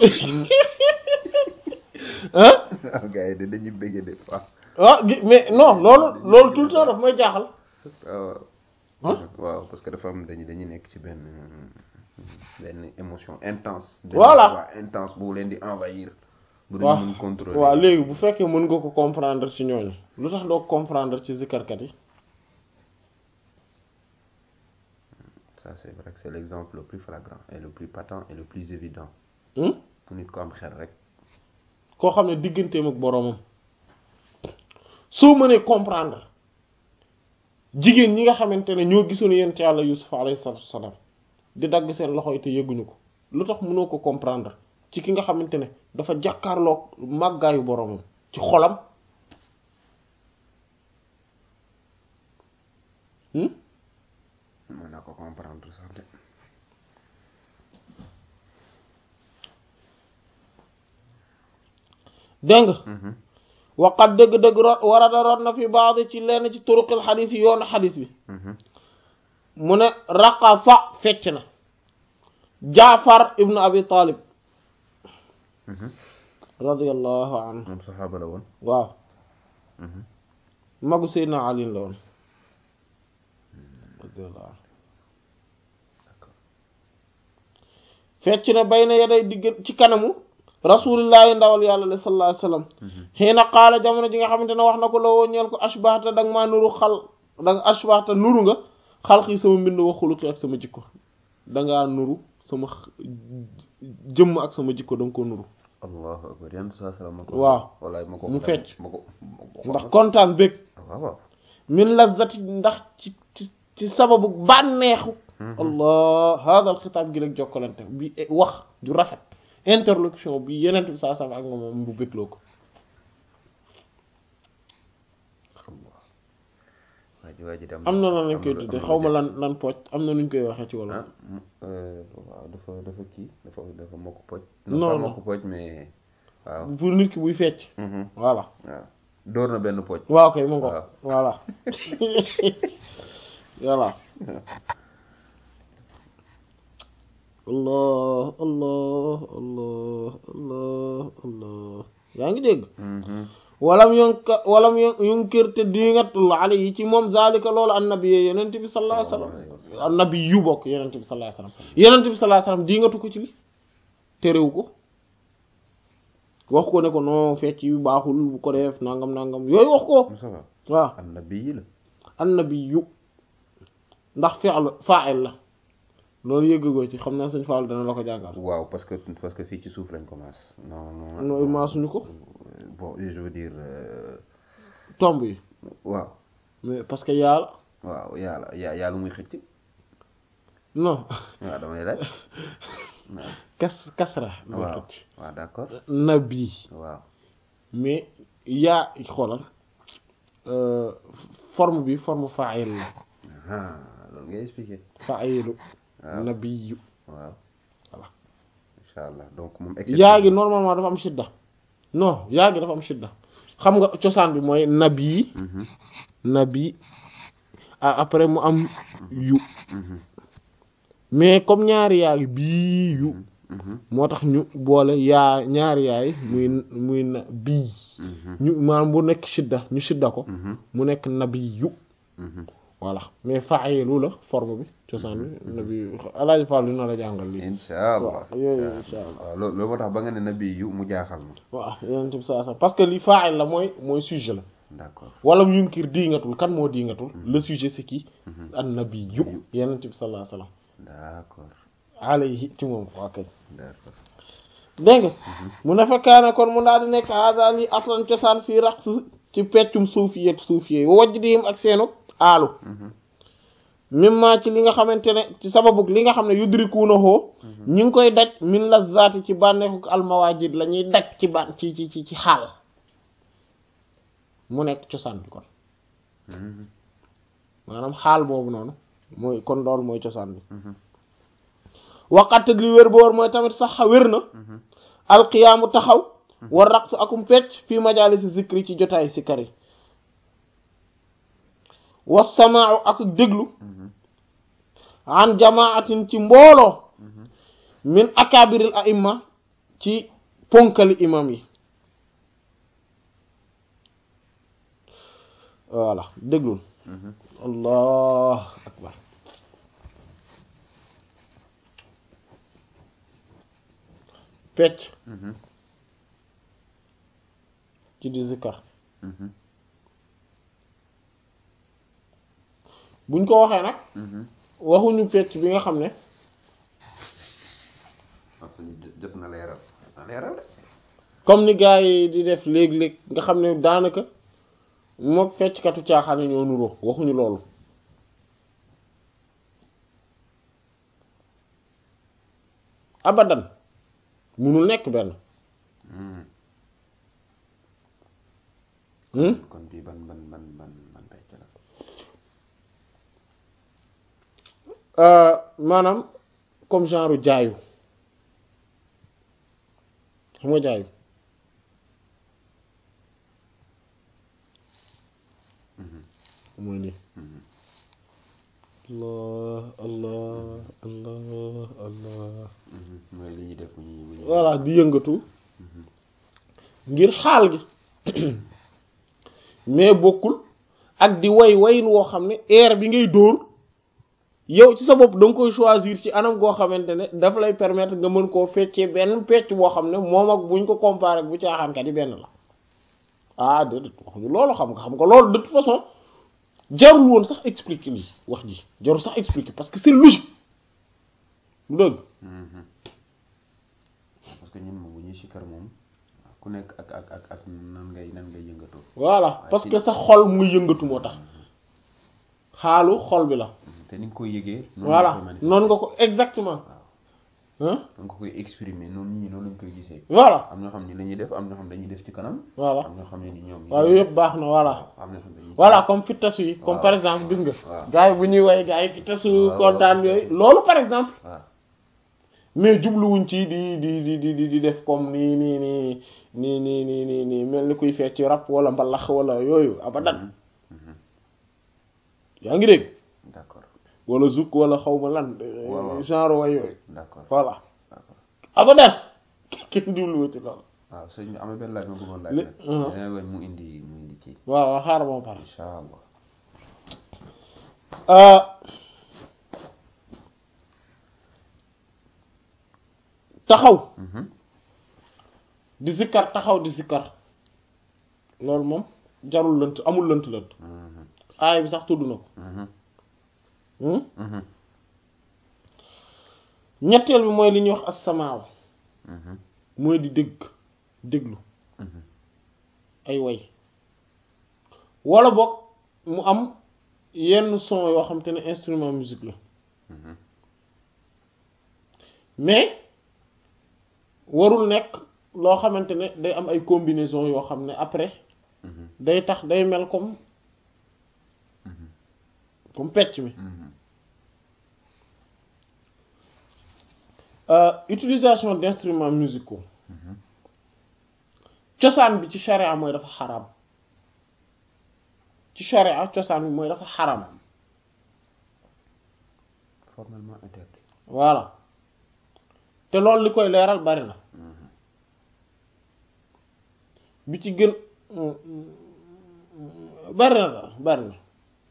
ah gars yi de dañuy bëgg de waaw ah gi mais non loolu loolu tout le temps daf may jaaxal waaw ah waaw parce que dafa am dañu dañuy nekk ci benn benn émotion intense benn Voilà. voix intense bu leen di envahir bu waaw dañu mën contrôler waaw léegi bu fekkee mën nga ko comprendre ci ñooñu lu tax doo comprendre ci zikarkat yi ça c'est vrai que c'est l'exemple le plus flagrant et le plus patent et le plus évident hmm? pour nit ko am xel rek koo xam ne digganteem ak boroomam soo mënee comprendre jigéen ñi nga xamante ne ñoo gisoon yent yàlla Yusuf alayhi salaatu wassalaam di dagg seen loxo yi te yëguñu ko lu tax mënoo ko comprendre ci ki nga xamante ne dafa jàkkaarloog màggaayu boroomam ci xolam hmm? mën naa ko comprendre sax de dégg nga Mhm. waqat dëgg-dëgg rot warada rot na fi baax ci lenn ci turuqil xadis yi yoonu xadis bi Mhm. mu ne raqasa fecc na jaafar ibnu abi talib Mhm. radiallahu anhu moom saxaaba la woon waaw Mhm. magu seydna ali la woon radiallahu anhu d'accord fecc na bay na yaday digg ci kanamu rasulillahi ndawal yàlla la sallallahu alayhi wasallam Mhm. xiina qaala jamono ji nga xamante ne wax na ko la woo ñeel ko ashbahta danga maa nuru xal danga ashbahta nuru nga xalqi sama mbind wa xuluqi ak sama jikko dangaa nuru sama x- jëmm ak sama jikko danga ko nuru allahu akbar yan saa salaam ma ko Waaw. wallaay ma ko Mu fecc. ma ko ma ko ndax kontaan bég waaw waaw min lazzati ndax ci ci ci sababu bànneexu Mhm. allah hada al xitaab gi rek jokkalante bi eh, wax ju rafet interlocution bi yenent bi saa sama ak nga moom bu bégloo ko Allah waa ji waa ji dem am na lan lañ koy am na- tuddee am na xaw ma lu lan lan pooj am na nuñ koy waxee ci wolof ah mu- euh, waaw dafa dafa kii dafa dafa mokk poj Non, pas non. mokk poj mais waaw pour nit ki buy fecc Mhm. voilà waaw door na benn poj waaw kay mu ngo Waaw. voilà voilà allah allah allah allah allah yaa ngi dégg Mhm. walam yonka walam yon yunkir te dingatul alayhi ci moom zalika loolu annabi yee yenente bi sallallahu alayhi Sallallahu alayhi wasallam wasallam. annabi yu bokk yenente bi sallallahu alayhi wasallam yenente bi sallallahu alayhi wasallam dingatu ko ci li terewu ko wax ko ne ko non fecc yu baaxul bu ko def nangam nangam yooyu wax ko Moussa Ba waaw annabi yi la annabi yu ndax fi'l fa'il la loolu yëggagoo ci xam naa sëñ Fall dana la ko jàngal waaw parce que parce que fii ci suuf lañ commence non non nooy maasuñu ko Euh, bon je veux dire euh, tomb yi waaw mais parce que yàlla waaw yàlla yaa yàlla muy xëcc non waaw damay laaj waaw kas kasra mooy waaw xëcc waaw d'accord nabi waaw mais yaa xoolal euh, forme bi forme fa'il la ah loolu ngay expliquer fa'ilu waaw nabiyu waaw Voilà. incha allah donc moom yaa gi normalement dafa am shidda non yaa gi dafa am shidda xam nga cosaan bi mooy nabi Mhm, nabi ah après mu am yu mhm, mais comme ñaari yaa gi bii yu mhm, moo tax ñu boole yaa ñaari yaay muy muy na bii mhm, ñu maanaam bu nekk shidda ñu shidda ko mhm, mu nekk nabi yu mhm. voilà mais fa'ilu la forme bi cosaan bi nabi alaaji Fall dina la jàngal lii incha allah waaw yooyu incha allah waaw loolu loolu moo tax ba nga ne nabi yu mu jaaxal ma waaw yeneen bi saa saa parce que li fa'il la mooy mooy sujet la d'accord wala mu yunkir diingatul kan moo diingatul le sujet c'est qui an nabi yu yeneen bi sallallahu alayhi wasallam d'accord alayhi ci moom waa kay d'accord dégg nga mu ne fekkaane kon mu daal di nekk hada li aslan cosaan fii raqs ci peccum suufiyet suufiyee wajj diim ak seenu aalu Mhm, mimma ci li nga xamante ne ci sababu li nga xam ne yudrikuuna hoo ñi ngi koy daj min lazzaati ci bànneexu almawajid la ñuy daj ci ban ci ci ci ci xaal mu nekk cosaan bi kon mhm, maanaam xaal boobu noonu mooy kon loolu mooy cosaan bi mhm, waqat li wér boor mooy tamit sax wér na mhm. alqiyaamu taxaw war raqsu akum fecc fii majaalisi zikri ci jotaay si kari wa samaau ak déglu Mhm. an jamaatin ci mbooloo Mhm. min akabiril aimma ci ponkali imam yi voilà déglul Mhm. allah akbar pecc Mhm. ci di zikkar Mhm. buñ ko waxee nag Mhm. waxuñu pecc bi nga xam ne parce que jot- jot na leeral jot na leeral de. comme ni gars yi di def léeg-léeg nga xam ne daanaka mook fecckatu caaxaan yi ñoo nuroo waxuñu loolu abadan munul nekk benn Mhm. hmm? kon bii ban ban ban ban ban pecc la. Euh, maanaam comme genre jaayu xam nga jaayu Mhm. mooy nii Mhm. allah allah allah allah Mhm. mooy li ñuy def bu ñuy bu ñuy. voilà di yëngatu Mhm. ngir xaal gi mais bokkul ak di way wayin woo xam ne air bi ngay dóor yow ci sa bopp da nga koy choisir ci anam goo xamante ne daf lay permettre nga mën koo feccee benn pecc boo xam ne moom ak buñ ko comparé ak bu caaxaankat yi benn la ah déedéet waxuñu loolu xam nga xam nga loolu de toute façon jarul woon sax expliquer lii wax ji jarul sax expliquer parce que c'est logique lu dëgg Mhm. parce que ñun moom bu ñuy sikkar moom ku nekk ak ak ak ak nan ngay nan ngay yëngatoo. voilà parce que sa xol muy yëngatu moo tax xaalu xol bi la Mhm. te ni nga koy yëgee. noonu nga voilà koy manifester. noonu nga ko exactement waaw hein da nga koy exprimer noonu nit ñi noonu lañ koy gisee. voilà am ñoo xam ni la ñuy def am ñoo xam dañuy def ci kanam. voilà am ñoo xam ne ni ñoom. waaw yooyu yëpp baax na voilà am ñoo xam dañuy. voilà comme fittasu yi comme waaw. par exemple gis nga waaw. gars yi bu ñuy way gars yi fittasu waaw, kontaan waaw. yooyu loolu par exemple waaw. mais jubluwuñ ci di di di di di di def comme nii nii nii nii nii nii nii nii mel ni kuy fecc rap wala mbalax wala yooyu abadan Mhm. Mhm. yaa ngi dégg d'accord wala zouk wala xaw ma lan waaw, waaw. genre way yooyu d'accord voilà d'accord abadan kenn jubluwu ci loolu waaw sëñ bi am na benn laaj ma bëggoon laaj Li- nag. uh-huh. dangay woon mu indi mu indi kii. waaw waaw xaaral ma pare incha allah. Euh, taxaw Mhm. di zikkar taxaw di zikkar loolu moom jarul lënt amul lënt lënt Mhm. aaya bi sax tudd na ko Mhm. hmm? Mhm. ñetteel bi mooy li ñuy wax assamaaw Mhm. mooy di dégg déglu Mhm. ay way wala boog mu am yenn son yoo xam te ne instrument musique la Mhm. mais warul nekk loo xamante ne day am ay combinaison yoo xam ne après Mhm. day tax day mel comme Mhm. comme pecc mi Mhm. Euh, utilisation d'instruments musicaux Mhm. cosaan bi ci charia mooy dafa xaram ci charia cosaan bi mooy dafa xaram formellement interdit. voilà te loolu li koy leeral bari na Mhm. bi ci gën bari na daal bari na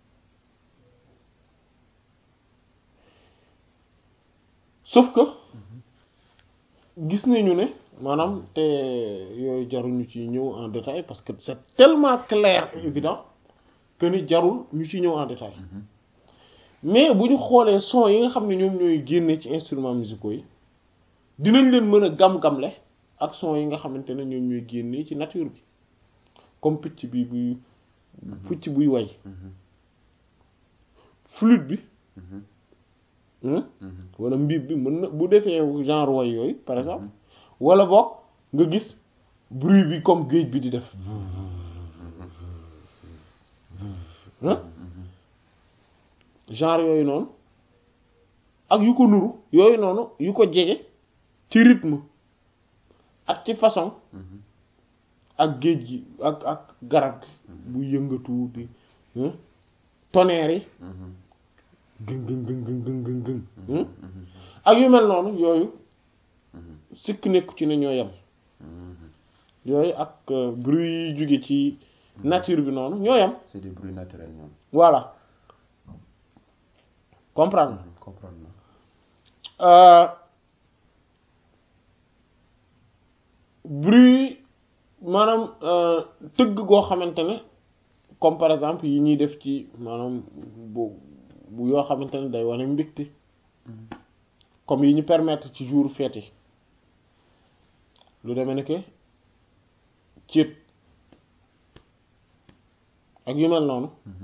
sauf que gis nañu ne maanaam te yooyu jaruñu ci ñëw en détail parce que c'est tellement clair et évident que ni jarul ñu ci ñëw en détail Mhm. mais bu ñu xoolee son yi nga xam ne ñoom ñooy génne ci instruments musicaux yi dinañ leen mën a gam-gamle ak son yi nga xamante ne ñoom ñooy génne ci nature bi comme picc bi buy picc buy way Mhm. flûte bi Mhm. hmm, Mhm. wala mbiib bi mën na bu defee genre way yooyu par exemple wala boog nga gis bruit bi comme géej bi di def hein genre yooyu noonu ak yu ko nuru yooyu noonu yu ko jege ci rythme ak ci façon Mhm. ak géej gi ak ak garab gi bu yëngatu di hein tonnerre yi Mhm. gëng gëng gëng gëng gëng gëng gëng Mhm. ak yu mel noonu yooyu Mhm. sikk nekku ci ne ñoo yem Mhm. yooyu ak euh, bruit yi jóge ci nature bi noonu ñoo yem c'est des bruits naturels ñoom. voilà comprendre Mhm. comprendre na. Euh, bruit maanaam euh, tëgg goo xamante ne comme par exemple yi ñuy def ci maanaam bu bu yoo xamante ne day wane mbégte Mhm. comme yi ñu permettre ci jour fête yi lu demee ne que céet ak yu mel noonu Mhm.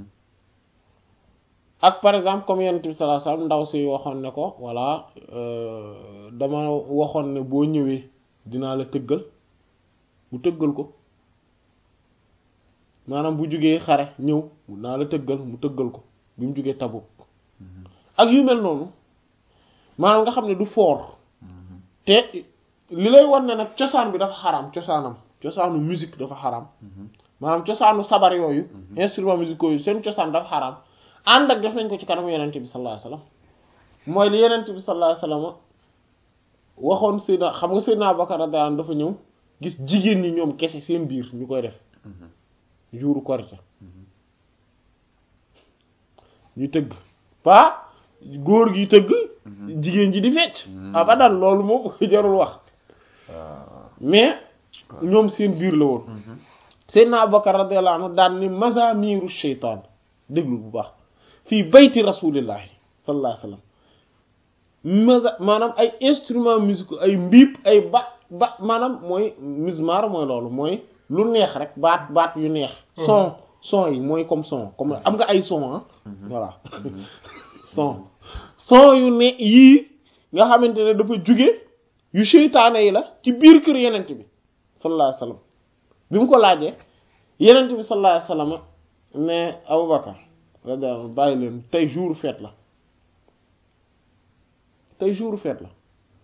ak par exemple comme yonent bi sallallahu alayhi wasallam ndaw si waxoon ne ko voilà euh, dama waxoon ne boo ñëwee dinaa la tëggal mu tëggal ko maanaam bu jugee xare ñëw naa la tëggal mu tëggal ko bi mu jugee Tabuk Mhm. ak yu mel noonu maanaam nga xam ne du foor Mhm. te li lay wan ne nag cosaan bi dafa xaraam cosaanam cosaanu musique dafa xaraam Mhm. maanaam cosaanu sabar yooyu Mhm. instruments musicaux yu seen cosaan dafa xaraam ànd ak def nañ ko ci kanamu yenente bi sallallahu alayhi wasallam mooy li yenente bi sallallahu alayhi wasallam waxoon Seydina xam nga Seydina Abubakar radiyallahu anhu dafa ñëw gis jigéen ñi ñoom kese seen biir ñu koy def Mhm. jouru korite Mhm. ñu tëgg pas góor gi tëgg Mhm. jigéen ji di fecc Mhm. abadan loolu moom jarul wax waaw. mais ñoom seen biir la woon Mhm. Seydina Abubakar radiyallahu anhu daan ni mazamiru sheytaan déglu bu baax fii bayti rasulillahi sallallahu alayhi wasallam maza maanaam ay instruments musicaux ay mbiip ay ba ba maanaam mooy mizmar mooy loolu mooy lu neex rek baat baat yu neex son son yi mooy comme son comme am nga ay son ah voilà son son yu ne yii nga xamante ne dafa jóge yu seytaane yi la ci biir kër yenent bi sallallahu alayhi wasallam bi mu ko laajee yenent bi sallallahu alayhi wasallam ne Abubakar radiyallahu anhu bàyyi leen tey jour fête la tey jour fête la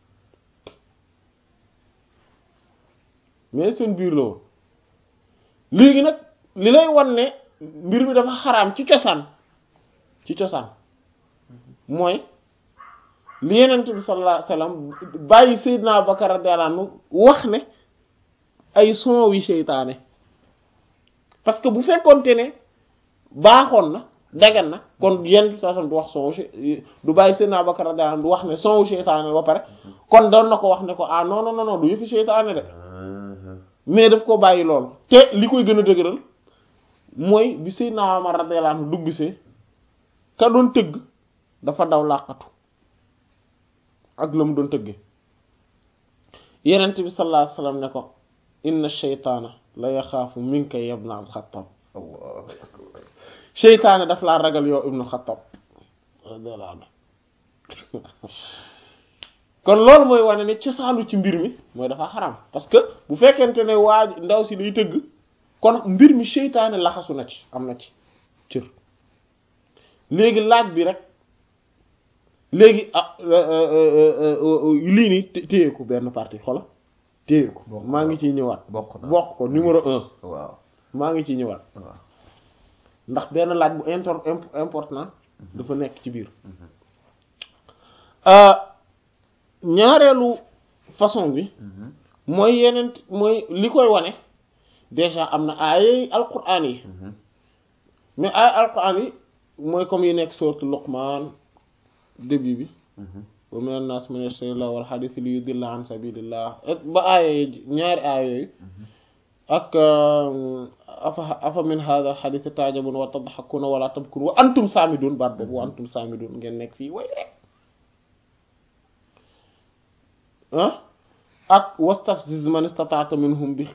mais seen biir la woon léegi nag li lay wan ne mbir mi dafa xaraam ci cosaan ci cosaan mooy li yenent bi sallallahu alayhi wasallam bàyyi Seydina Abubakar radiyallahu anhu wax ne ay son wi seytaane parce que bu fekkoonte ne baaxoon na dagan na kon yenn saa du wax son wu du bàyyi Seydina Abubakar radiyallahu anhu du wax ne son wu seytaane ba pare kon doon na ko wax ne ko ah non non non du yëfi seytaane de Mhm. mais daf ko bàyyi lool te li koy gën a dëgëral mooy bi Seydina Umar radiyallahu anhu duggsee ka doon tëgg dafa daw làqatu ak la mu doon tëggee yenent bi sallallahu alayhi wasallam ne ko inna sheytaana la yaxaafu minka ya ibna al-Xattaab Allahu akbar. seytaane daf laa ragal yow ibnu Xattaab radiyallahu anhu kon loolu mooy wane ne cosaanu ci mbir mi mooy dafa xaram parce que bu fekkente ne waa ndaw si day tëgg kon mbir mi seytaane laxasu na ci am na ci cër léegi laaj bi rek léegi ah lii nii té- téye ko benn partie xola téye ko Bokk maa ngi ciy ñëwaat bokk na bokk ko numéro un waaw maa ngi ciy ñëwaat waaw. ndax benn laaj bu inter imp- important dafa nekk ci biir Mhm. ñaareelu façon bi Mhm. mooy yeneen mooy li koy wane déjà am na ay alquran yi Mhm. mais ay alquran yi mooy comme yi nekk sourate Luqman début bi Mhm. wa mina naas man yashtari llahwa wal hadiisa li yudilla an sabilillah et ba aaya yi ñaari aaya yooyu ak afa afa min hadha al hadith ta'jabun wa tadhakuna wa la tabkun wa antum samidun baat boobu wa antum samidun ngeen nekk fii way rek ah ak wastafziz man istata'ta minhum bi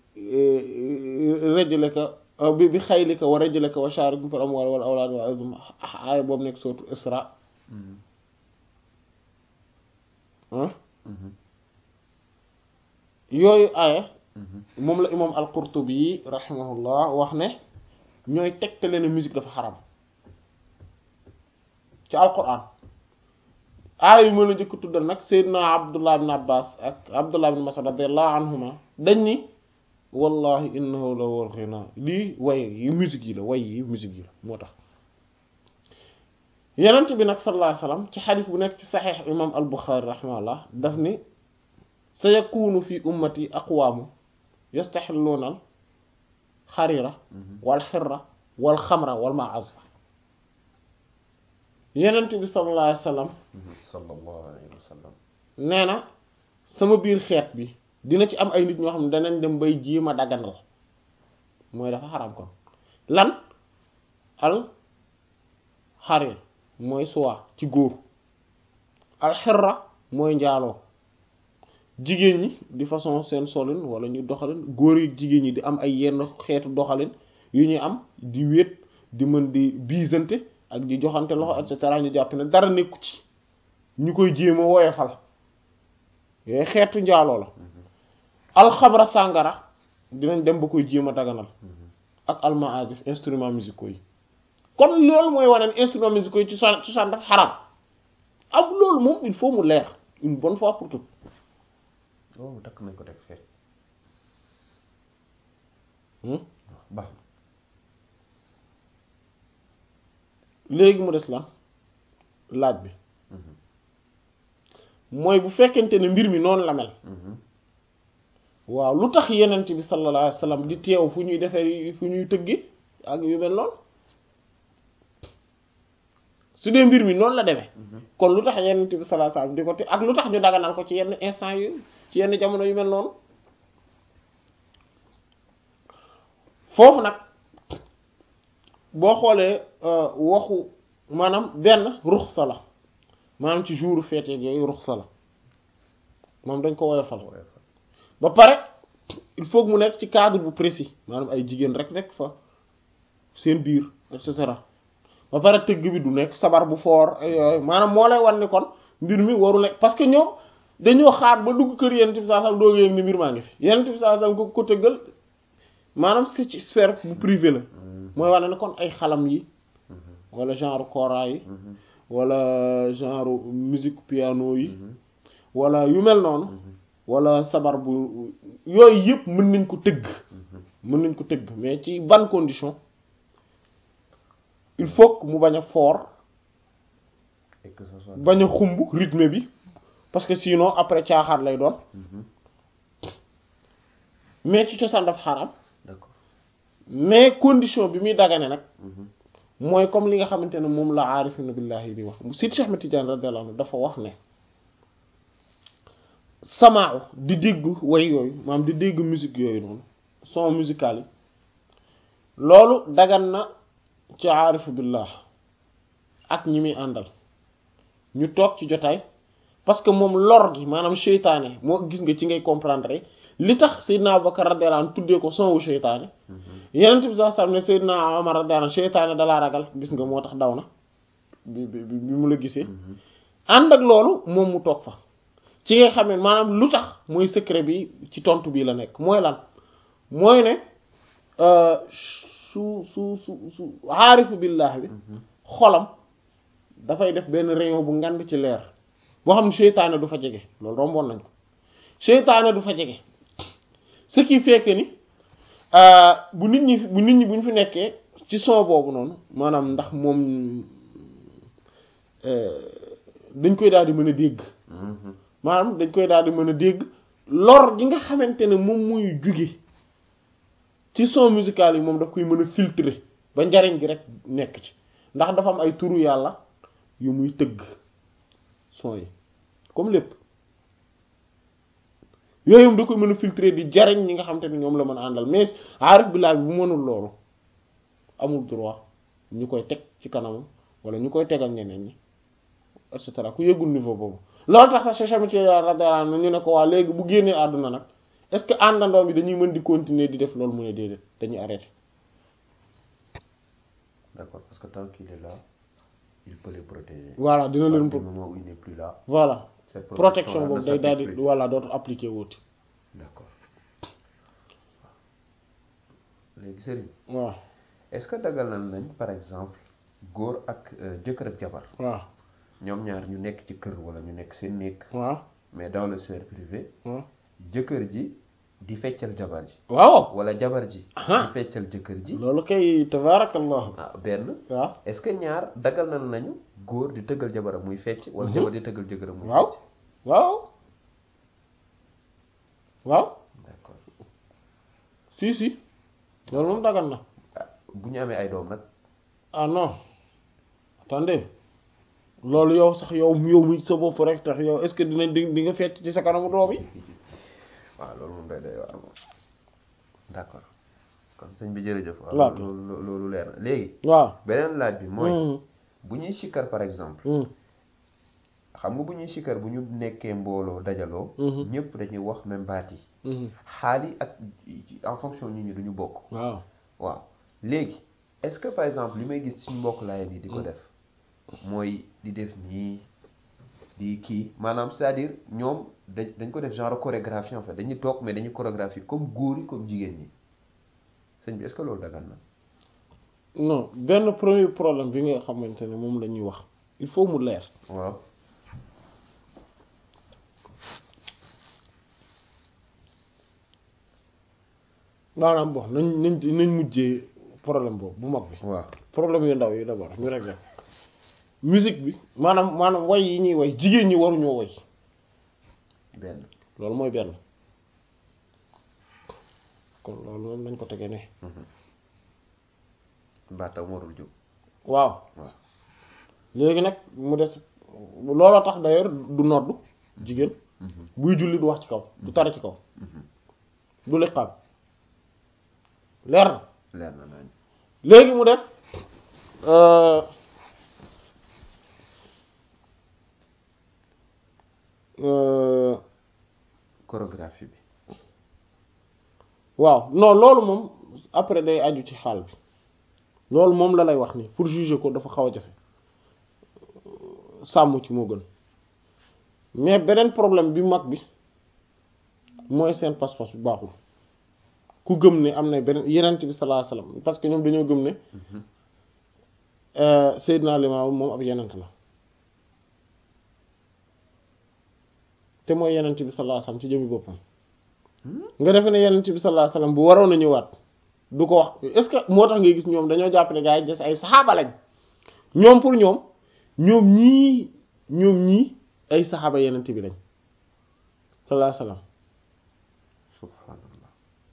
rajlika bi bi xaylika wa rajlika wa sharikhum fil amwali wal awladi wa azm aaya boobu nekk sootu Isra Mhm. ah Mhm. yooyu aaya Mhm. moom la imam al-Qurtubi rahimahullah wax ne ñooy tegtale ne musique dafa xaram ci alquran aaya yu mën a njëkk tuddal nag Seydina Abdullah ibn Abbas ak Abdullah ibn Mas'ud radiyallahu anhuma dañ ni wallahi innahu la wal ghina lii way yi musique yi la way yi musique yi la moo tax yenent bi nag sallallahu alayhi wasallam ci xadis bu nekk ci saxiix imam al buxaari rahimahullah daf ni sa yakunu fi ummati aqwaamu yastaxilluuna al xarira wal xirra wal xamra wal maazfa yenent bi sallallahu alayhi wasallam sallallahu alayhi wa sallam nee na sama biir xeet bi dina ci am ay nit ñoo xam ne danañ dem bay jéem a daganal mooy dafa xaram kon lan al xarir mooy suwa ci góor al xirra mooy njaaloo jigéen ñi di façon seen solin wala ñu doxalin góor yi jigéen ñi di am ay yenn xeetu doxalin yu ñuy am di wéet di mën di biisante ak di joxante loxo et cetera ñu jàpp ne dara nekku ci ñu koy jéem a woyofal yooyu xeetu njaaloo la alxabra sàngara dinañ dem ba koy jéem a daganal ak almaazif instruments musicaux yi kon loolu mooy wane ne instruments musicaux yi ci cosaan cosaan dafa xaram am loolu moom il faut mu leer une bonne fois pour toutes oh takk nañ ko teg fee Hmm? baax léegi mu des lan laaj bi mooy bu fekkente ne mbir mi noonu la mel waaw lu tax yenent bi sallallahu alayhi wasallam di teew fu ñuy defee fu ñuy tëggi ak yu mel noonu su dee mbir mi noonu la demee kon lu tax yenent bi sallallahu alayhi wasallam di ko te ak lu tax ñu daganal ko ci yenn instant yu ci yenn jamono yu mel noonu foofu nag boo xoolee waxu maanaam benn ruxsa la maanaam ci jour fête yooyu ruxsa la moom dañ ko woyofal ba pare il faut que mu nekk ci cadre bu précis maanaam ay jigéen rek nekk fa seen biir et cetera ba pare tëgg bi du nekk sabar bu foor yooyu maanaam moo lay wan ni kon mbir mi waru nekk parce que ñoom dañoo xaar ba dugg kër yenent bi saa sam dooga yëg ni mbir maa ngi fi yenent bi saa sam ko ko tëggal maanaam c'est ci sphère bu privé la mooy wane ne kon ay xalam yi wala genre kora yi wala genre musique piano yi wala yu mel noonu wala sabar bu yooyu yëpp mën nañ ko tëgg mën nañ ko tëgg mais ci ban condition il faut que mu bañ a fort et que ce soit bañ a xumb rythme bi parce que sinon après caaxaat lay doon mais ci cosaan daf xaram d'accord mais condition bi muy dagane nag mooy comme li nga xamante ne moom la aarifina billahi di wax Sidi Cheikh Ahmed Tidiane radiyallahu anhu dafa wax ne samaaw di dégg way yooyu maanaam di dégg musique yooyu noonu son musical yi loolu dagan na ci aarifu billah ak ñi muy àndal ñu toog ci jotaay parce que moom lor gi maanaam seytaane moo gis nga ci ngay comprendre li tax Seydina Abubakar radiyallahu anhu tuddee ko son wu seytaane yenent bi sallallahu alayhi wasallam ne Seydina Omar radiyallahu anhu seytaane dalaa ragal gis nga moo tax daw na bi bi bi mu la gisee ànd ak loolu moom mu toog fa ci nga xam ne maanaam lu tax mooy secret bi ci tontu bii la nekk mooy lan mooy ne su su su su aarifu billah bi xolam dafay def benn rayon bu ngand ci leer boo xam ne seytaane du fa jege loolu romboon nañ ko seytaane du fa jege ce qui fait que ni bu nit ñi bu nit ñi bu ñu fi nekkee ci son boobu noonu maanaam ndax moom dañ koy daal di mën a dégg maanaam dañ koy daal di mën a dégg lor gi nga xamante ne moom muy jóge ci son musical yi moom daf koy mën a filtrer ba njariñ gi rek nekk ci ndax dafa am ay turu yàlla yu muy tëgg son yi comme lépp yooyu da koy mën a filtrer di jariñ ñi nga xamante ne ñoom la mën a àndal mais aarif billaah bi bu mënul loolu amul droit ñu koy teg ci kanamam wala ñu koy tegal ñeneen ñi et cetera ku yëgul niveau boobu loolu tax sax Cheikh Ahmed Tidiane radiyallahu anhu ñu ne ko waa léegi bu génnee àdduna nag est-ce que àndandoo bi dañuy mën di continuer di def loolu mu ne déedéet dañuy arrêter d'accord parce que tant qu'il est là il peut les protéger voilà dina leen au moment où il n'est plus là voilà cette protection là boobu ne day daal di s'applique plus. voilà dootul appliquer wuuti d'accord léegi sëriñ waaw est-ce que dagalal nañ par exemple góor ak euh, jëkkër ak jabar waaw ñoom ñaar ñu nekk ci kër wala ñu nekk seen néeg waaw mais dans le sphère privé waaw jëkkër ji di feccal jabar ji waaw wala jabar ji Aha. di feccal jëkkër ji loolu kay tabaarakallah ah benn waaw est-ce que ñaar dagal na nañu góor di tëggal jabaram muy fecc wala Mhm. jabar di tëggal jëkkëram muy waaw fecc waaw waaw d'accord si si loolu moom dagan na ah bu ñu amee ay doom nag ah non attendez loolu yow sax yow yow mi sa bopp rek tax yow est-ce que dina di di nga fecc ci sa kanamu doom yi waaw loolu moom day day waar moom d'accord kon sëñ bi jërëjëf waaw Waaw. loolu loolu leer na léegi waaw beneen laaj bi mooy Mhm. bu ñuy sikkar par exemple Mhm. xam nga bu ñuy sikkar bu ñu nekkee mbooloo dajaloo Mhm. ñëpp dañuy wax même baat yi Mhm. xaal yi ak en fonction nit ñi duñu bokk waaw waaw léegi est-ce que par exemple li may gis suñu mbokk laay nii di ko def mooy di def nii di kii maanaam c'est-à-dire ñoom dañ dañ ko def genre chorégraphie en fait dañuy toog mais dañuy chorégraphie comme góor yi comme jigéen ñi sëñ bi est-ce que loolu dagan na non benn premier problème bi nga xamante ne moom la ñuy wax il faut mu leer waaw maanaam bon nañ nañ nañ mujjee problème boobu bu mag bi waaw problème yu ndaw yi d'abord ñu réglé musique bi maanaam maanaam way yi ñuy way jigéen ñi waruñoo way benn loolu mooy benn kon loolu moom nañ ko tege ne baatam warul jóg waaw waaw léegi nag mu des looloo tax d'ailleurs du noddu jigéen buy julli du wax ci kaw du tari ci kaw du liqaam leer na leer na nañ léegi mu def euh, euh, chorégraphie bi waaw non loolu moom après day aju ci xaal bi loolu moom la lay wax ni pour juger ko dafa xaw a jafe sàmm ci moo gën mais beneen problème bi mag bi mooy seen pas-pas bu baaxul ku gëm ne am na beneen yenent bi sallallahu alayhi wasallam parce que ñoom dañoo gëm ne euh, Seydina Limaamu moom ab yenent la te mooy yenent bi sallallahu alayhi wasallam ci jëmi boppam nga defe ne yenent bi sallallahu alayhi wasallam bu waroon a ñëwaat du ko wax est-ce que moo tax ngay gis ñoom dañoo jàpp ne gaa yi des ay saxaaba lañ ñoom pour ñoom ñoom ñii ñoom ñii ay saxaaba yenent bi lañ sallallahu alayhi wasallam subhanallah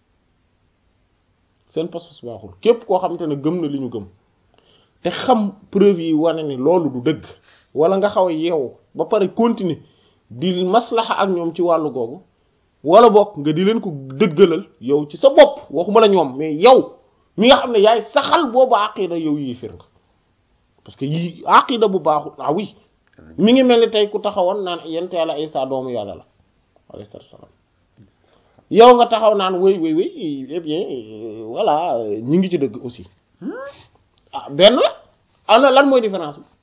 seen pas-pas baaxul képp koo xamante ne gëm na li ñu gëm te xam preuve yi wane ni loolu du dëgg wala nga xaw a yeewu ba pare continuer di maslaxa ak ñoom ci wàllu googu wala bokk nga di leen ko dëggalal yow ci sa bopp waxuma la ñoom mais yow mi nga xam ne yaay saxal boobu aqida yow yéefir nga parce que yi aqida bu baaxul ah oui mi ngi mel ni tey ku taxawoon naan yent yàlla Isa doomu yàlla la alayhi salaam yow nga taxaw naan wéy wéy wéy eh bien euh, voilà euh, ñi ngi ci dëgg aussi ah benn la ana lan mooy différence bi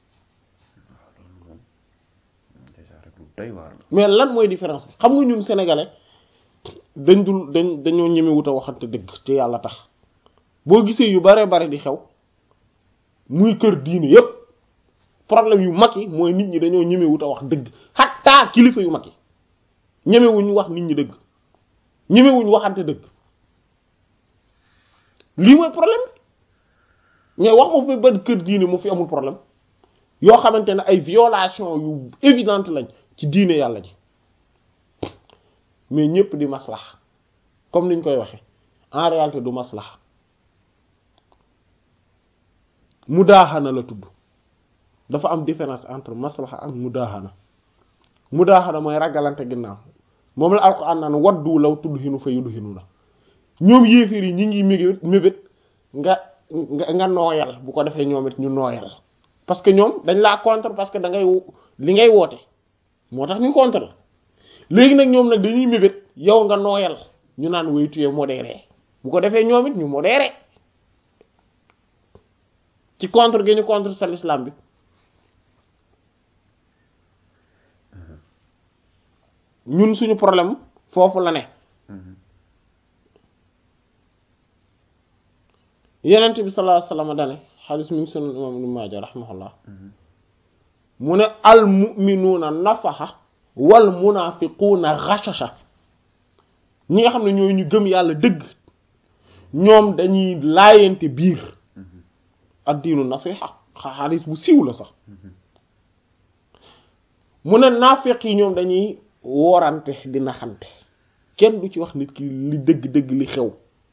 déjà rek lu doy waar la mais lan mooy différence bi xam nga ñun sénégalais dañ dul dañ dañoo ñemewut a waxante dëgg te yàlla tax boo gisee yu bare bare di xew muy kër diine yépp problème yu mag yi mooy nit ñi dañoo ñemewut a wax dëgg xattaa kilifa yu mag yi ñemewuñ wax nit ñi dëgg ñemewuñ waxante dëgg lii mooy problème mais wax ma fi ban kër diine mu fi amul problème yoo xamante ne ay violation yu évidente lañ ci diine yàlla ji mais ñëpp di maslax comme niñ koy waxe en réalité du maslax mudaaxana la tudd dafa am différence entre maslaxa ak mudaaxana mudaaxana mooy ragalante ginnaaw moom la alxuraan naan waddu law tudhinu fa yudhinu la ñoom yéeféer yi ñi ngi mébét mébét nga nga nga nooyal bu ko defee ñoom it ñu nooyal parce que ñoom dañ laa contre parce que da ngay li ngay woote moo tax ñu contre la léegi nag ñoom nag dañuy mébét yow nga nooyal ñu naan way tuyee modéré bu ko defee ñoom it ñu modéré ci contre gi ñu contre sa l'islam bi ñun suñu problème foofu la ne yenent bi sallallahu alayhi wasallam dane xadis mi ngi sunan imam ibn Maaja rahimahullah mu ne al mu'minuuna nafaxa wal munaafiquuna ghashasha ñi nga xam ne ñooy ñu gëm yàlla dëgg ñoom dañuy laayante biir addiinu nasiha xaalis bu siiw la sax mu ne naafeq yi ñoom dañuy woorante di naxante kenn du ci wax nit ki li dëgg-dëgg li xew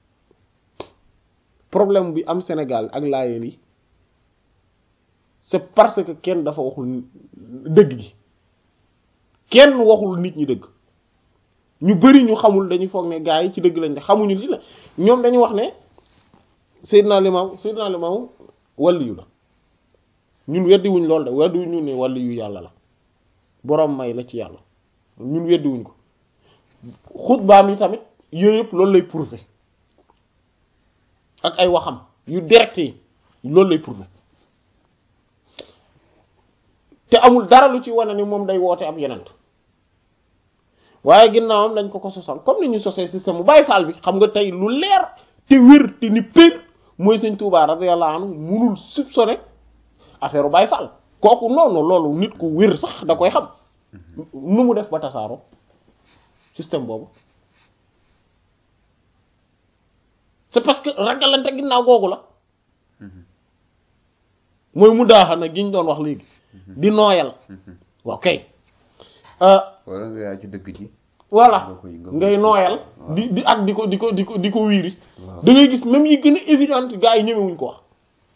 problème bi am Sénégal ak laayeen yi c'est parce que kenn dafa waxul dëgg gi kenn waxul nit ñi dëgg ñu bari ñu xamul dañuy foog ne gaa yi ci dëgg lañ ne xamuñu li la ñoom dañuy wax ne Seydina Limam Seydina Limam waliyu la ñun weddiwuñ lool de weddiwuñu ne waliyu yàlla la boroom may la ci yàlla ñun weddiwuñ ko xutbaam yi tamit yooyu yëpp loolu lay prouver ak ay waxam yu direct yi loolu lay prouver te amul dara lu ci wane ni moom day woote ab yenent waaye ginnaawam dañ ko ko sosal comme ni ñu sosee système mu Baay Faal bi xam nga tey lu leer te wér te ni pér mooy sëñ Tuubaa radiyallahu anhu munul soupçonner affaire u Baay Faal kooku noonu loolu nit ku wér sax da koy xam nu mu def ba tasaaroo système boobu c'est parce que ragalante ginnaaw googu la mooy mu daaxana gi ñu doon wax léegi di nooyal waaw kay wala nga yaa ci dëgg ji voilà nga koy- nga koy- ngay nooyal waaw. di di ak di ko di ko di ko di ko wiiri waaw. da ngay gis même yi gën a évidente gars yi ñemewuñ ko wax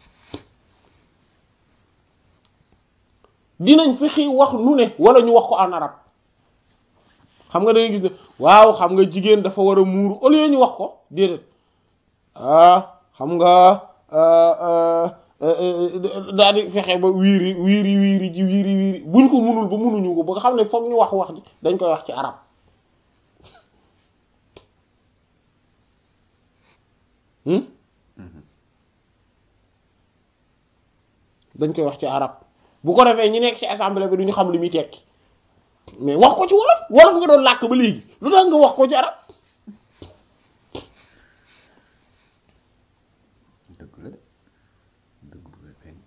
dinañ fexe wax nu ne wala ñu wax ko en arabe xam nga da ngay gis ne waaw xam nga jigéen dafa war a muuru au lieu ñu wax ko déedéet ah xam nga daal di fexe ba wiiri wiiri wiiri ji wiiri wiiri buñ ko munul ba munuñu ko ba nga xam ne foog ñu wax wax ji dañ koy wax ci arab hmm dañ koy wax ci arab bu ko defee ñi nekk ci assemblée bi duñu xam li muy tekki mais wax ko ci wolof wolof nga doon làkk ba léegi lu tax nga wax ko ci arab dëgg la de dëgg bu koy feeñ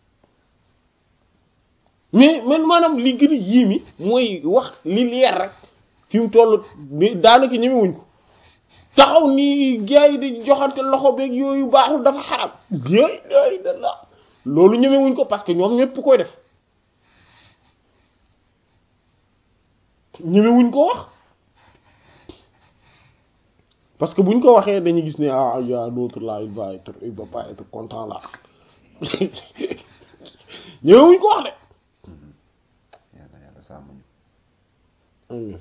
mais man maanaam li gën a yéemi mooy wax li leer rek fi mu toll ni daanaka ñemewuñ ko taxaw ni gars yi di joxante loxo beeg yooyu baaxul dafa xaram yooyu yooyu da la loolu ñemewuñ ko parce que ñoom ñëpp koy def ñemewuñ ko wax parce que buñ ko waxee dañuy gis ne ah y a l'autre là il va être il va pas être content là ñemewuñ ko wax de yàlla yàlla sàmm ñu Amiin.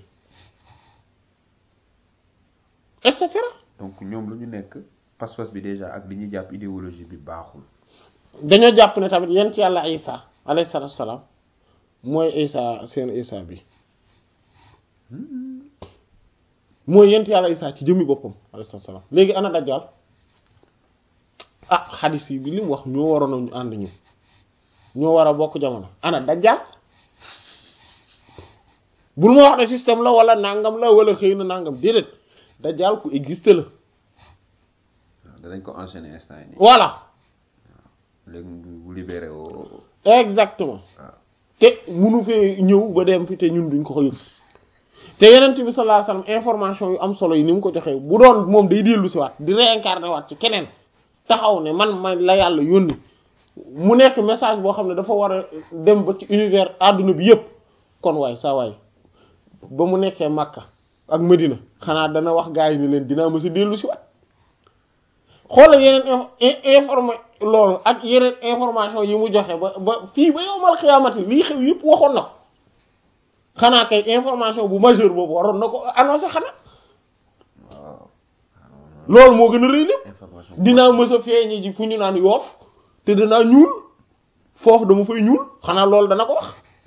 et cetera donc ñoom lu ñu nekk pas-pas bi déjà ak li ñuy jàpp idéologie bi baaxul dañoo jàpp ne tamit yent yàlla isa alayhi salaatu salaam mooy isa seen isa bi mooy yent yàlla isa ci jëmmi boppam alayhi salaatu salaam léegi ana dajjal ah xadis yi bi li mu wax ñoo waroon a ñu ànd ñu ñoo war a bokk jamono ana dajjal bul ma wax ne système la wala nangam la wala xëy na nangam déedéet dajjal ku existe la waaw danañ ko enchaîner instant yi nii voilà léegi bu libéré woo exactement waaw te munu fee ñëw ba dem fi te ñun duñ ko ko yëg te yenent bi sallallahu alayhi wasallam information yu am solo yi ni mu ko joxee bu doon moom day dellu si waat di réincarner waat ci keneen taxaw ne man ma la yàlla yónni mu nekk message boo xam ne dafa war a dem ba ci univers àdduna bi yépp kon waay saa waay ba mu nekkee Makka ak Medina xanaa dana wax gaa yi ni leen dinaa mësa dellu si waat xoolal yeneen informé loolu ak yeneen information yi mu joxe ba ba fii ba yowmal xiyaamati lii xew yëpp waxoon na ko xanaa kay information bu majeur boobu waroon na ko annoncé xanaa waaw loolu moo gën a rëy lépp information dinaa mës a feeñi ji fu ñu naan yoof te danaa ñuul foofu dama fay ñuul xanaa loolu dana ko wax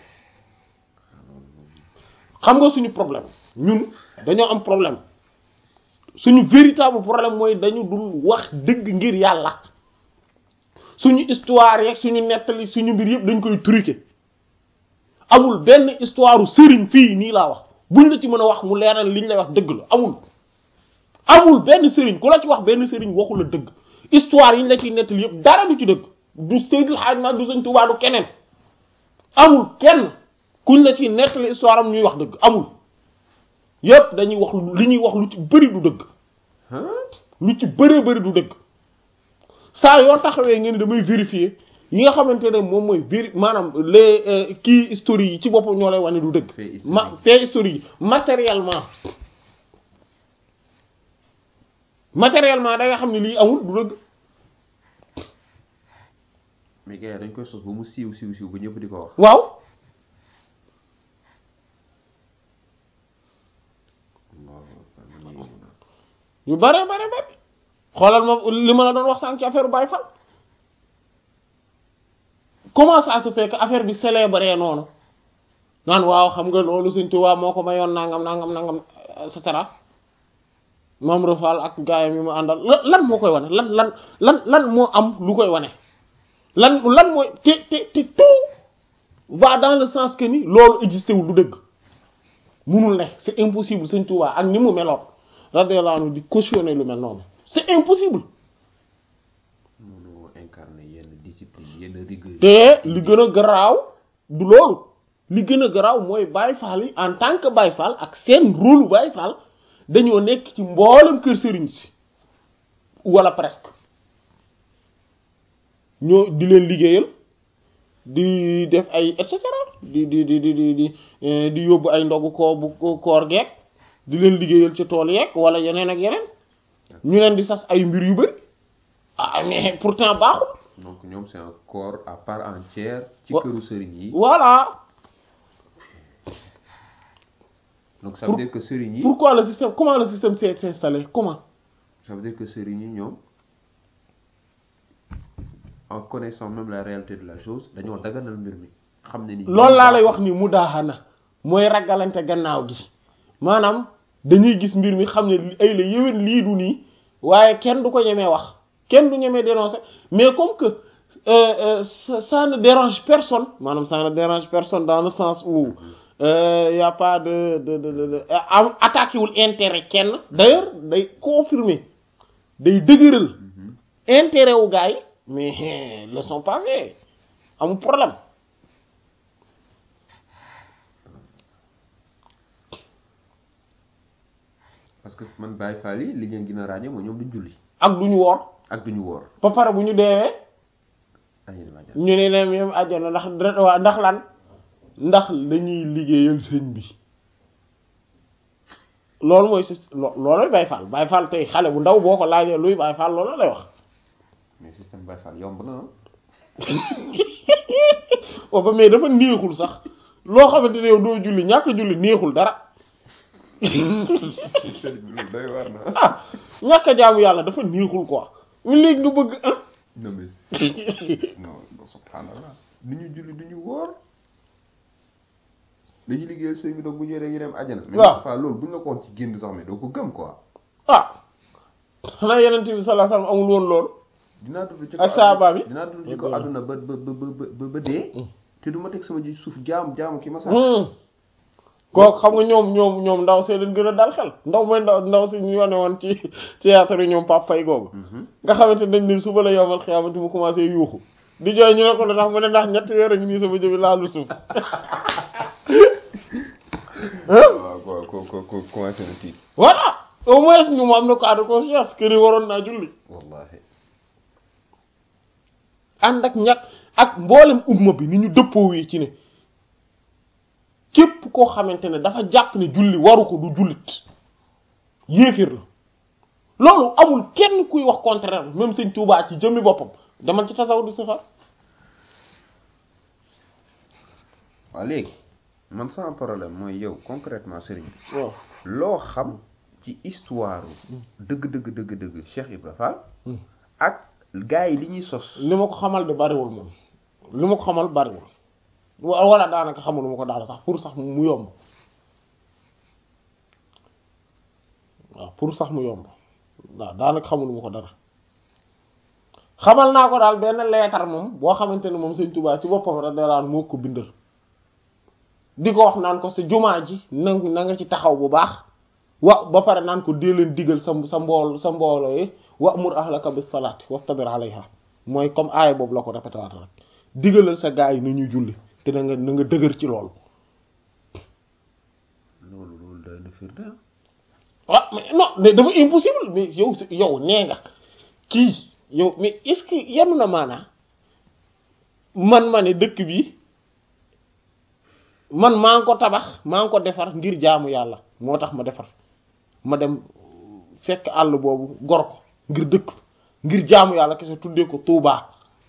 xam nga suñu problème ñun dañoo am problème suñu véritable problème mooy dañu dul wax dëgg ngir yàlla suñu histoire yeeg suñu nettali suñu mbir yëpp dañ koy truquer amul benn histoire u sëriñ fii nii laa wax buñ la ci mën a wax mu leeral liñ lay wax dëgg la amul amul benn sëriñ ku la ci wax benn sëriñ waxu la dëgg histoire yi ñu la ciy nettali yëpp dara du ci dëgg du Seydil Hadj Malick du Sëriñ Tuubaa du keneen amul kenn kuñ la ciy nettali histoire am ñuy wax dëgg amul yépp dañuy wax li ñuy wax lu ci bëri du dëgg Hein? lu ci bëree bëri du dëgg saa yoo taxawee ngeen damay vérifier yi nga xamante ne moom mooy véri maanaam les euh, kii historique yi ci boppam ñoo lay wane du dëgg Fait historique. ma fait historique yi matériellement matériellement da nga xam ne lii amul du dëgg mais gars yi dañ koy sos ba mu siiw siiw siiw ba ñëpp di ko wax. waaw Allahu akbar, man yéemu naa. yu bare bare bare xoolal ma li ma la doon wax sànq ci affaire Baye Fall comment ça se fait que affaire bi célébré noonu naan waaw xam nga loolu Sëñ Tuubaa moo ko mayoon nangam nangam nangam et cetera Maam Rafal ak gaayam yi mu àndal lan lan moo koy wane lan lan lan lan moo am lu koy wane lan lan mooy te te te tout va dans le sens que ni loolu existé wul du dëgg munul ne c'est impossible Sëñ Tuubaa ak ni mu meloon radiyallahu anhu di cautionner lu mel noonu c'est impossible mënoo incarner yenn discipline yenn rigueur. te li gën a garaaw du loolu li gën a garaaw mooy Baye Fall yi en tant que Baye Fall ak seen rôle Baye Fall dañoo nekk ci mboolem kër sëriñ si wala presque ñoo di leen liggéeyal di def ay et cetera di di di di di di eh, di yóbbu ay ndogu koo bu koor geek di leen liggéeyal ci tool yeeg wala yeneen ak yeneen ñu leen di sas ay mbir yu bari ah mais pourtant baaxul donc ñoom c'est un corps à part entière. ci Wa- këru sëriñ yi. voilà donc ça veut Pour- dire que sëriñ yi. pourquoi le système comment le système s'est installé comment ça veut dire que sëriñ yi ñoom en connaissant même la réalité de la chose dañoo daganal mbir mi xam ne ni. loolu laa lay wax ni mu daaxana mooy ragalante gannaaw gi maanaam dañuy gis mbir mi xam ne li- ay la yéwén lii du nii waaye kenn du ko ñemee wax kenn du ñemee dénoncer mais comme que euh, euh, ça, ça ne dérange personne maanaam ça ne dérange personne dans le sens où euh, y a pas de de de de, de am attaqué wul intérêt kenn d'ailleurs day confirmer day dëgëral intérêt wu gars yi mais leçon passée amul problème parce que man Baye Fall yi li ngeen gën a ràññee mooy ñoom duñ julli ak duñu woor ak duñu woor. ba pare bu ñu deewee ay yéen a jàpp. ñu ne leen yem àjjana ndax dara- waa ndax lan ndax dañuy liggéeyal sëñ bi loolu mooy si lo- looloy Baye Fall Baye Fall tey xale bu ndaw boo ko laajee luy Baye Fall loolu lay wax mais système Baye Fall yomb na ah. o ba mais dafa neexul sax loo xamante ne yow doo julli ñàkk julli neexul dara loolu doy war na. ah ñàkk a jaamu yàlla dafa neexul quoi léegi nga bëgg ah non mais non non subhanallah du ñu julli du ñu woor dañuy liggéeyal sëñ bi donc bu ñëwee dañuy dem àjjana. mais Waaw. Fall loolu bu ñu la ko woon ci génn sax mais doo ko gëm quoi. ah xanaa yeneen bi sallallahu alayhi wasallam amul woon loolu dinaa dund ci Ak saaba bi. dinaa dund ci ko àdduna ba ba ba ba ba dee. te du ma teg sama ji suuf jaamu jaamu ki ma sax. Hmm. kooku xam nga ñoom ñoom ñoom ndaw see leen gën a dal xel ndaw mooy ndaw ndaw si ñu yone woon ci théâtre yi ñoom Pape Faye googu nga xamante ne dañ ne suba la yomal xiyaamati mu commencé yuuxu di jooy ñu ne ko lu tax mu ne ndax ñetti weer a ngi nii sama jëbi laalu suuf waaw ko ko ko ko commencé na tiit. voilà au moins ñu mu am na cas de conscience que ni waroon naa julli wallahi ànd ak ñàkk ak mboolem umma bi ni ñu dëppoo wi ci ne képp koo xamante ne dafa jàpp ne julli waru ko du jullit yéefir la loolu amul kenn kuy wax contraire même sëñ Tuubaa ci jëmmi boppam demal ci tasawudu sifar waaw léegi man sama problème mooy yow concrètement sëriñ bi waaw loo xam ci histoire dëgg dëgg dëgg dëgg Cheikh Ibra Fall ak gars yi li ñuy sos li ma ko xamal de bariwul moom li ma ko xamal bariwul wa- wala daanaka xamul ma ko daal sax pour sax mu yomb waaw pour sax mu yomb waaw daanaka xamul ma ko dara xamal naa ko daal benn leetar moom boo xamante ne moom sëñ Tuubaa ci boppam radiyallahu anhu moo ko bindal di ko wax naan ko sa jumaa ji na na nga ci taxaw bu baax wa ba pare naan ko dee leen digal sa sa mbool sa mbooloo yi wa'mur ahlaka bis salaati wastabir alayha mooy comme aaya boobu la ko répété waat rek digalal sa gaa yi na ñuy julli te na nga na nga dëgër ci loolu loolu loolu doy na firnde ah. ah mais non mais dafa impossible mais yow yow nee nga kii yow mais est-ce que yenu na maanaa man ma ne dëkk bi man maa ngi ko tabax maa ngi ko defar ngir jaamu yàlla moo tax ma defar ma dem fekk àll boobu gor ko ngir dëkk ngir jaamu yàlla kese tuddee ko Tuubaa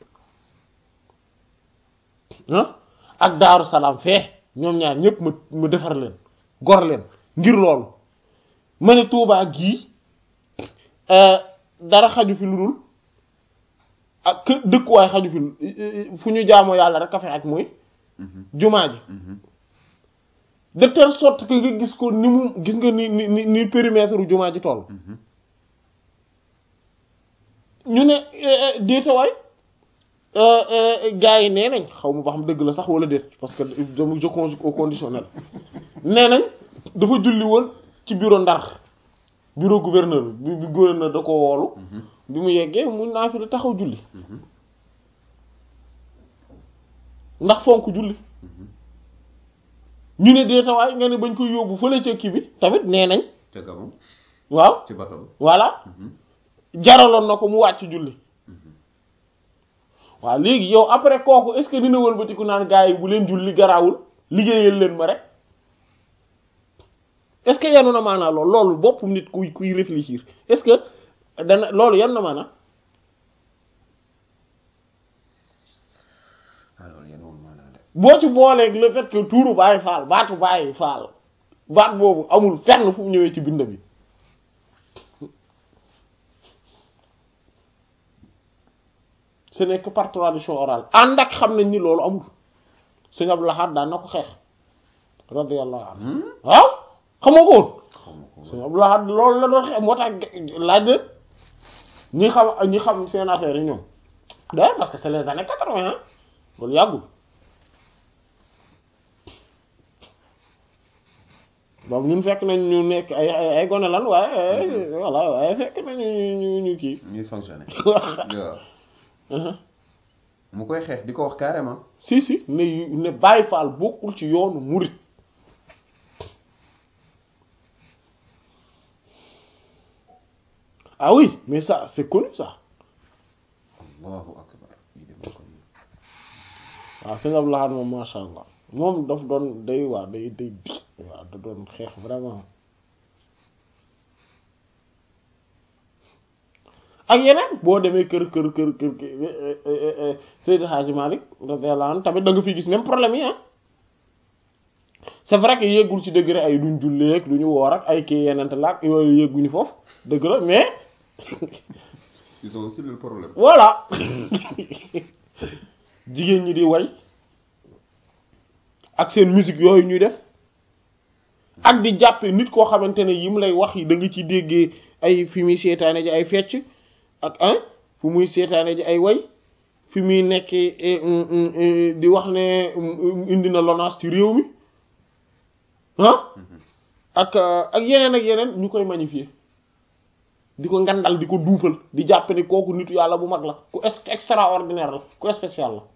ah ak Daaru Salaam fee ñoom ñaar ñëpp ma ma defar leen gor leen ngir loolu ma ne Tuubaa gii dara xaju fi lu dul ak kë dëkkuwaay xaju fi fu ñu jaamoo yàlla rek a fi ak mooy jumaa ji de telle sorte que nga gis ko ni mu gis nga ni ni ni ni périmètre jumaa ji toll ñu ne déetawaay gars yi nee nañ xaw ma ba xam dëgg la sax wala déet parce que dama je conjugue au conditionnel nee nañ dafa julli woon ci bureau Ndar bureau gouverneur bi bi gouverneur da ko woolu bi mu yeggee mu naa fi da taxaw julli ndax fonk julli ñu ne déetawaay nga ne bañ koy yóbbu fële ca kii bi tamit nee nañ ca Gabon waaw ci bato ba. voilà jaraloon na ko mu wàcc julli waaw léegi yow après kooku est-ce que dina wëlbatiku naan gars yi bu leen julli garaawul liggéeyal leen ma rek est-ce que yenu na maanaa loolu loolu boppum nit kuy kuy réfléchir est-ce que dana loolu yenu na maanaa alors yéen woon maanaam de. boo ci booleeg le fait que tuuru Baay Faal baatu Baay Faal baat boobu amul fenn fu mu ñëwee ci bind bi ce n'est que par tradition orale ànd ak xam nañ ni loolu amul Sëñ Abdou Lahad daan na ko xeex radiyallahu anhu waaw xamoo ko woon xaw ma ko Sëñ Abdou Lahad loolu la doon xeex moo tax laaj de ñi xam ñi xam seen affaire yi ñoom d'ailleurs parce que c'est les années quatre-vingt hein loolu yàggul donc ñun fekk nañ ñu nekk ay ay ay gone lan waaye voilà waaye fekk nañu ñu ñu kii ñuy fonctionner. waaw waaw mu koy xeex di ko wax carrément. si si ne ne Baye Fall bokkul ci yoonu murit ah oui mais ça c'est connu ça allahu akbar lii de moo ko nii. waaw sëñ Abdou Lahad moom masha Allah moom daf doon day waa day day di waaw da doon xeex vraiment ak yeneen boo demee kër kër kër kër kër Seydi Hadji Malick radiyallahu anhu tamit da nga fi gis même problème yi ah c'est vrai que yéggul ci degré ay duñ jullee ak duñu woor ak ay kii yeneen laak yooyu yégguñu foofu dëgg la mais ils ont aussi le problème. voilà jigéen ñi di way ak seen musique yooyu ñuy def ak di jàppe nit koo xamante ne yim lay wax yi da nga ci déggee ay fi muy seetaane ji ay fecc ak un fu muy seetaane ji ay way fi muy nekkee di wax ne indi na LONASE ci réew mi ah ak ak yeneen ak yeneen ñu koy magnifier di ko ngandal di ko duufal di jàpp ni kooku nitu yàlla bu mag la ku extraordinaire la ku spécial la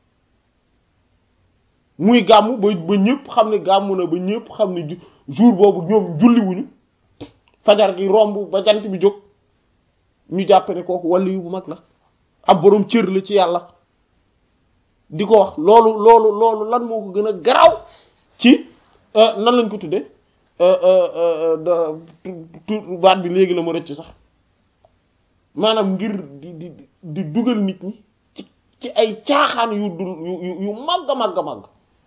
muy gàmmu ba ba ñëpp xam ne gàmmu na ba ñëpp xam ne jour boobu ñoom julliwuñu fajar gi romb ba jant bi jóg ñu jàpp ne kooku wàllu yu bu mag la ab boroom cër la ci yàlla di ko wax loolu loolu loolu lan moo ko gën a garaaw ci nan lañ ko tudde da baat bi léegi la ma rëcc sax maanaam ngir di di di dugal nit ñi ci ci ay caaxaan yu dul yu yu màgg a màgg a màgg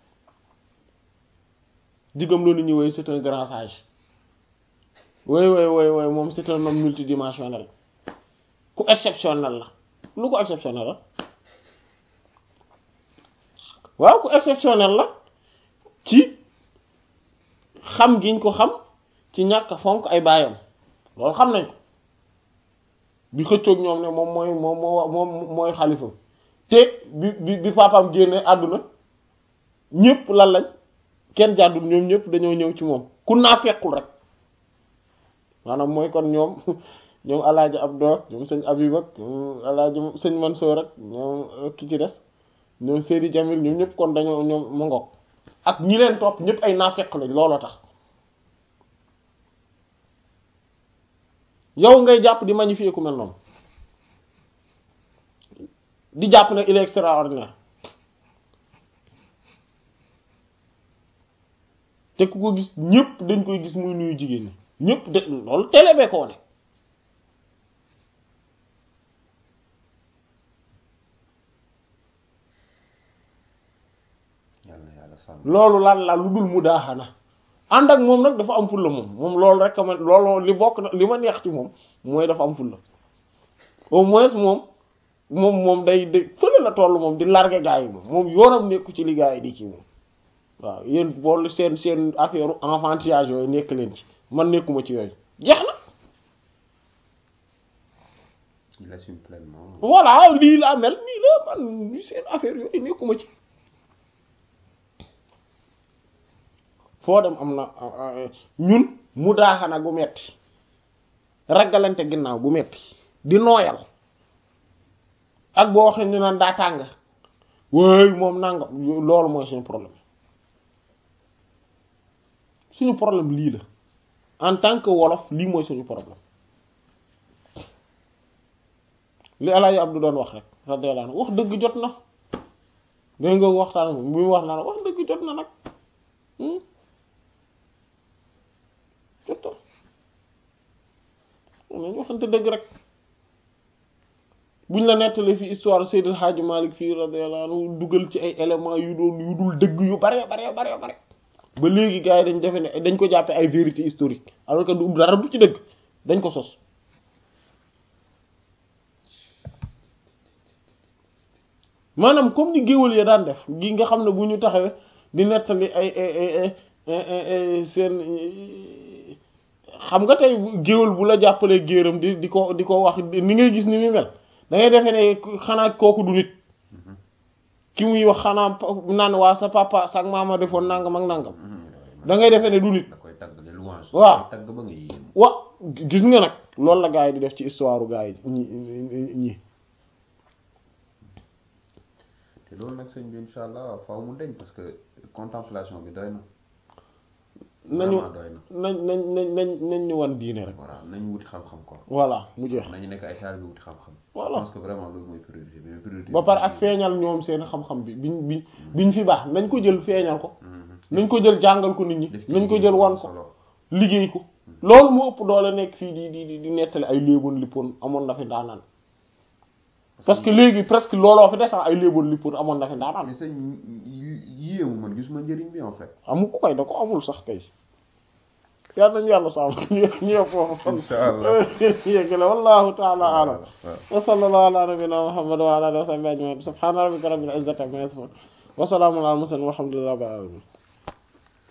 digam loolu nit ñi woy c'est un grand sage woy woy woy woy moom c'est un homme multidimensionnel ku exceptionnel la lu ko exceptionnel la waaw ku exceptionnel la ci xam giñ ko xam ci ñàkk fonk ay baayam loolu xam nañ ko bi xëccoog ñoom ne moom mooy moom moo moom mooy xalifa te bi bi bi papaam génne àdduna ñëpp lan lañ kenn jàddul ñoom ñëpp dañoo ñëw ci moom ku naa fekkul rek maanaam mooy kon ñoom ñoom alaaji Abdou ñoom sëñ Abib ak ñoom alaaji sëñ Mansour rek ñoom ki ci des ñoom Seydi Jamil ñoom ñëpp kon dañoo ñoom ma ngoog ak ñi leen topp ñëpp ay naafeq lañ looloo tax yow ngay jàpp di magnifier ku mel noonu di jàpp ne il est extraordinaire te ku ko gis ñëpp dañ koy gis muy nuyu jigéen ñi ñëpp de loolu télé bee ko wane yàlla yàlla sàmm loolu lan la lu dul mu daaxana ànd ak moom nag dafa am fulla moom moom loolu rek man loolu li bokk na li ma neex ci moom mooy dafa am fulla au moins moom moom moom day day fële la toll moom di largué gaa yi moom moom yoonam nekku ci li gaa yi di ci moom waaw yéen boolu seen seen affaire enfantillage yooyu nekk leen ci man nekkuma ci yooyu jeex na il assume pleinement voilà lii laa mel nii la man seen affaire yooyu nekkuma ci foo dem am na ñun mu daaxana gu metti ragalante ginnaaw gu metti di nooyal ak boo waxee ñu naan daa tàng wéy moom nangam loolu mooy suñu problème suñu problème lii la en tant que wolof lii mooy suñu problème li Alaaji Abdu doon wax rek radiyallahu anhu wax dëgg jot na dégg nga waxtaan bi mu wax naa wax dëgg jot na nag jot na nañu waxante dëgg rek buñ la nettalee fi histoire Seydil Hadji Malick fii radiyallahu anhu dugal ci ay éléments yu doon yu dul dëgg yu bare bare bare bare ba léegi gars yi dañ defe ne dañ ko jàppe ay vérité historique alors que du dara du ci dëgg dañ ko sos maanaam comme ni géwël ya daan def gi nga xam ne bu ñu taxawee di nettali ay seen xam nga tey géwël bu la jàppalee géeram di di ko di ko wax ni ngay gis ni muy mel da ngay defee ne xanaa kooku du nit ki muy wax xanaa naan waa sa papa sa maama defoon nangam ak nangam da ngay defee ne du nit da koy tagg les louanges waaw tagg ba nga yéem wa gis nga nag loolu la gaa yi di def ci histoire gaa yi ñi ñi te loolu nag sëñ bi incha allah faaw mu deñ parce que contemplation bi doy na nañu vraiment doy na nañ nañ nañ nañ nañ ñu wan diine rek voilà nañ wuti xam-xam quoi voilà mu jeex nañu nekk ay taal bi wuti xam-xam Voilà. je pense que vraiment loolu mooy priorité bi mais priorité ba pare ak feeñal ñoom seen xam-xam bi biñ bi biñ fi baax nañ ko jël feeñal ko nañ ko jël jàngal ko nit ñi def ci nañ ko liggéey jël bu wan am ko solo. liggéey ko loolu moo ëpp doole nekk fii di di di di nettali ay léeboon lippoon amoon na fi ndaanaan parce que léegi presque looloo fi des sax ay léeboon lippoon amoon na fi ndaanaan mais sëñ yéemu man gisuma njëriñ bi en fait amu ko koy da ko amul sax kay yal nañu yàlla sàmm ñu ñu foofu fan Inshallah. yéggale wallahu taala alam waaw wa sallallahu ala nabina muhammad wa ala alihi wa sahbihi ajmain subhana rabbika rabbil izzati amma yasifun wa salamun ala al mursalin walhamdulillahi rabbil alamin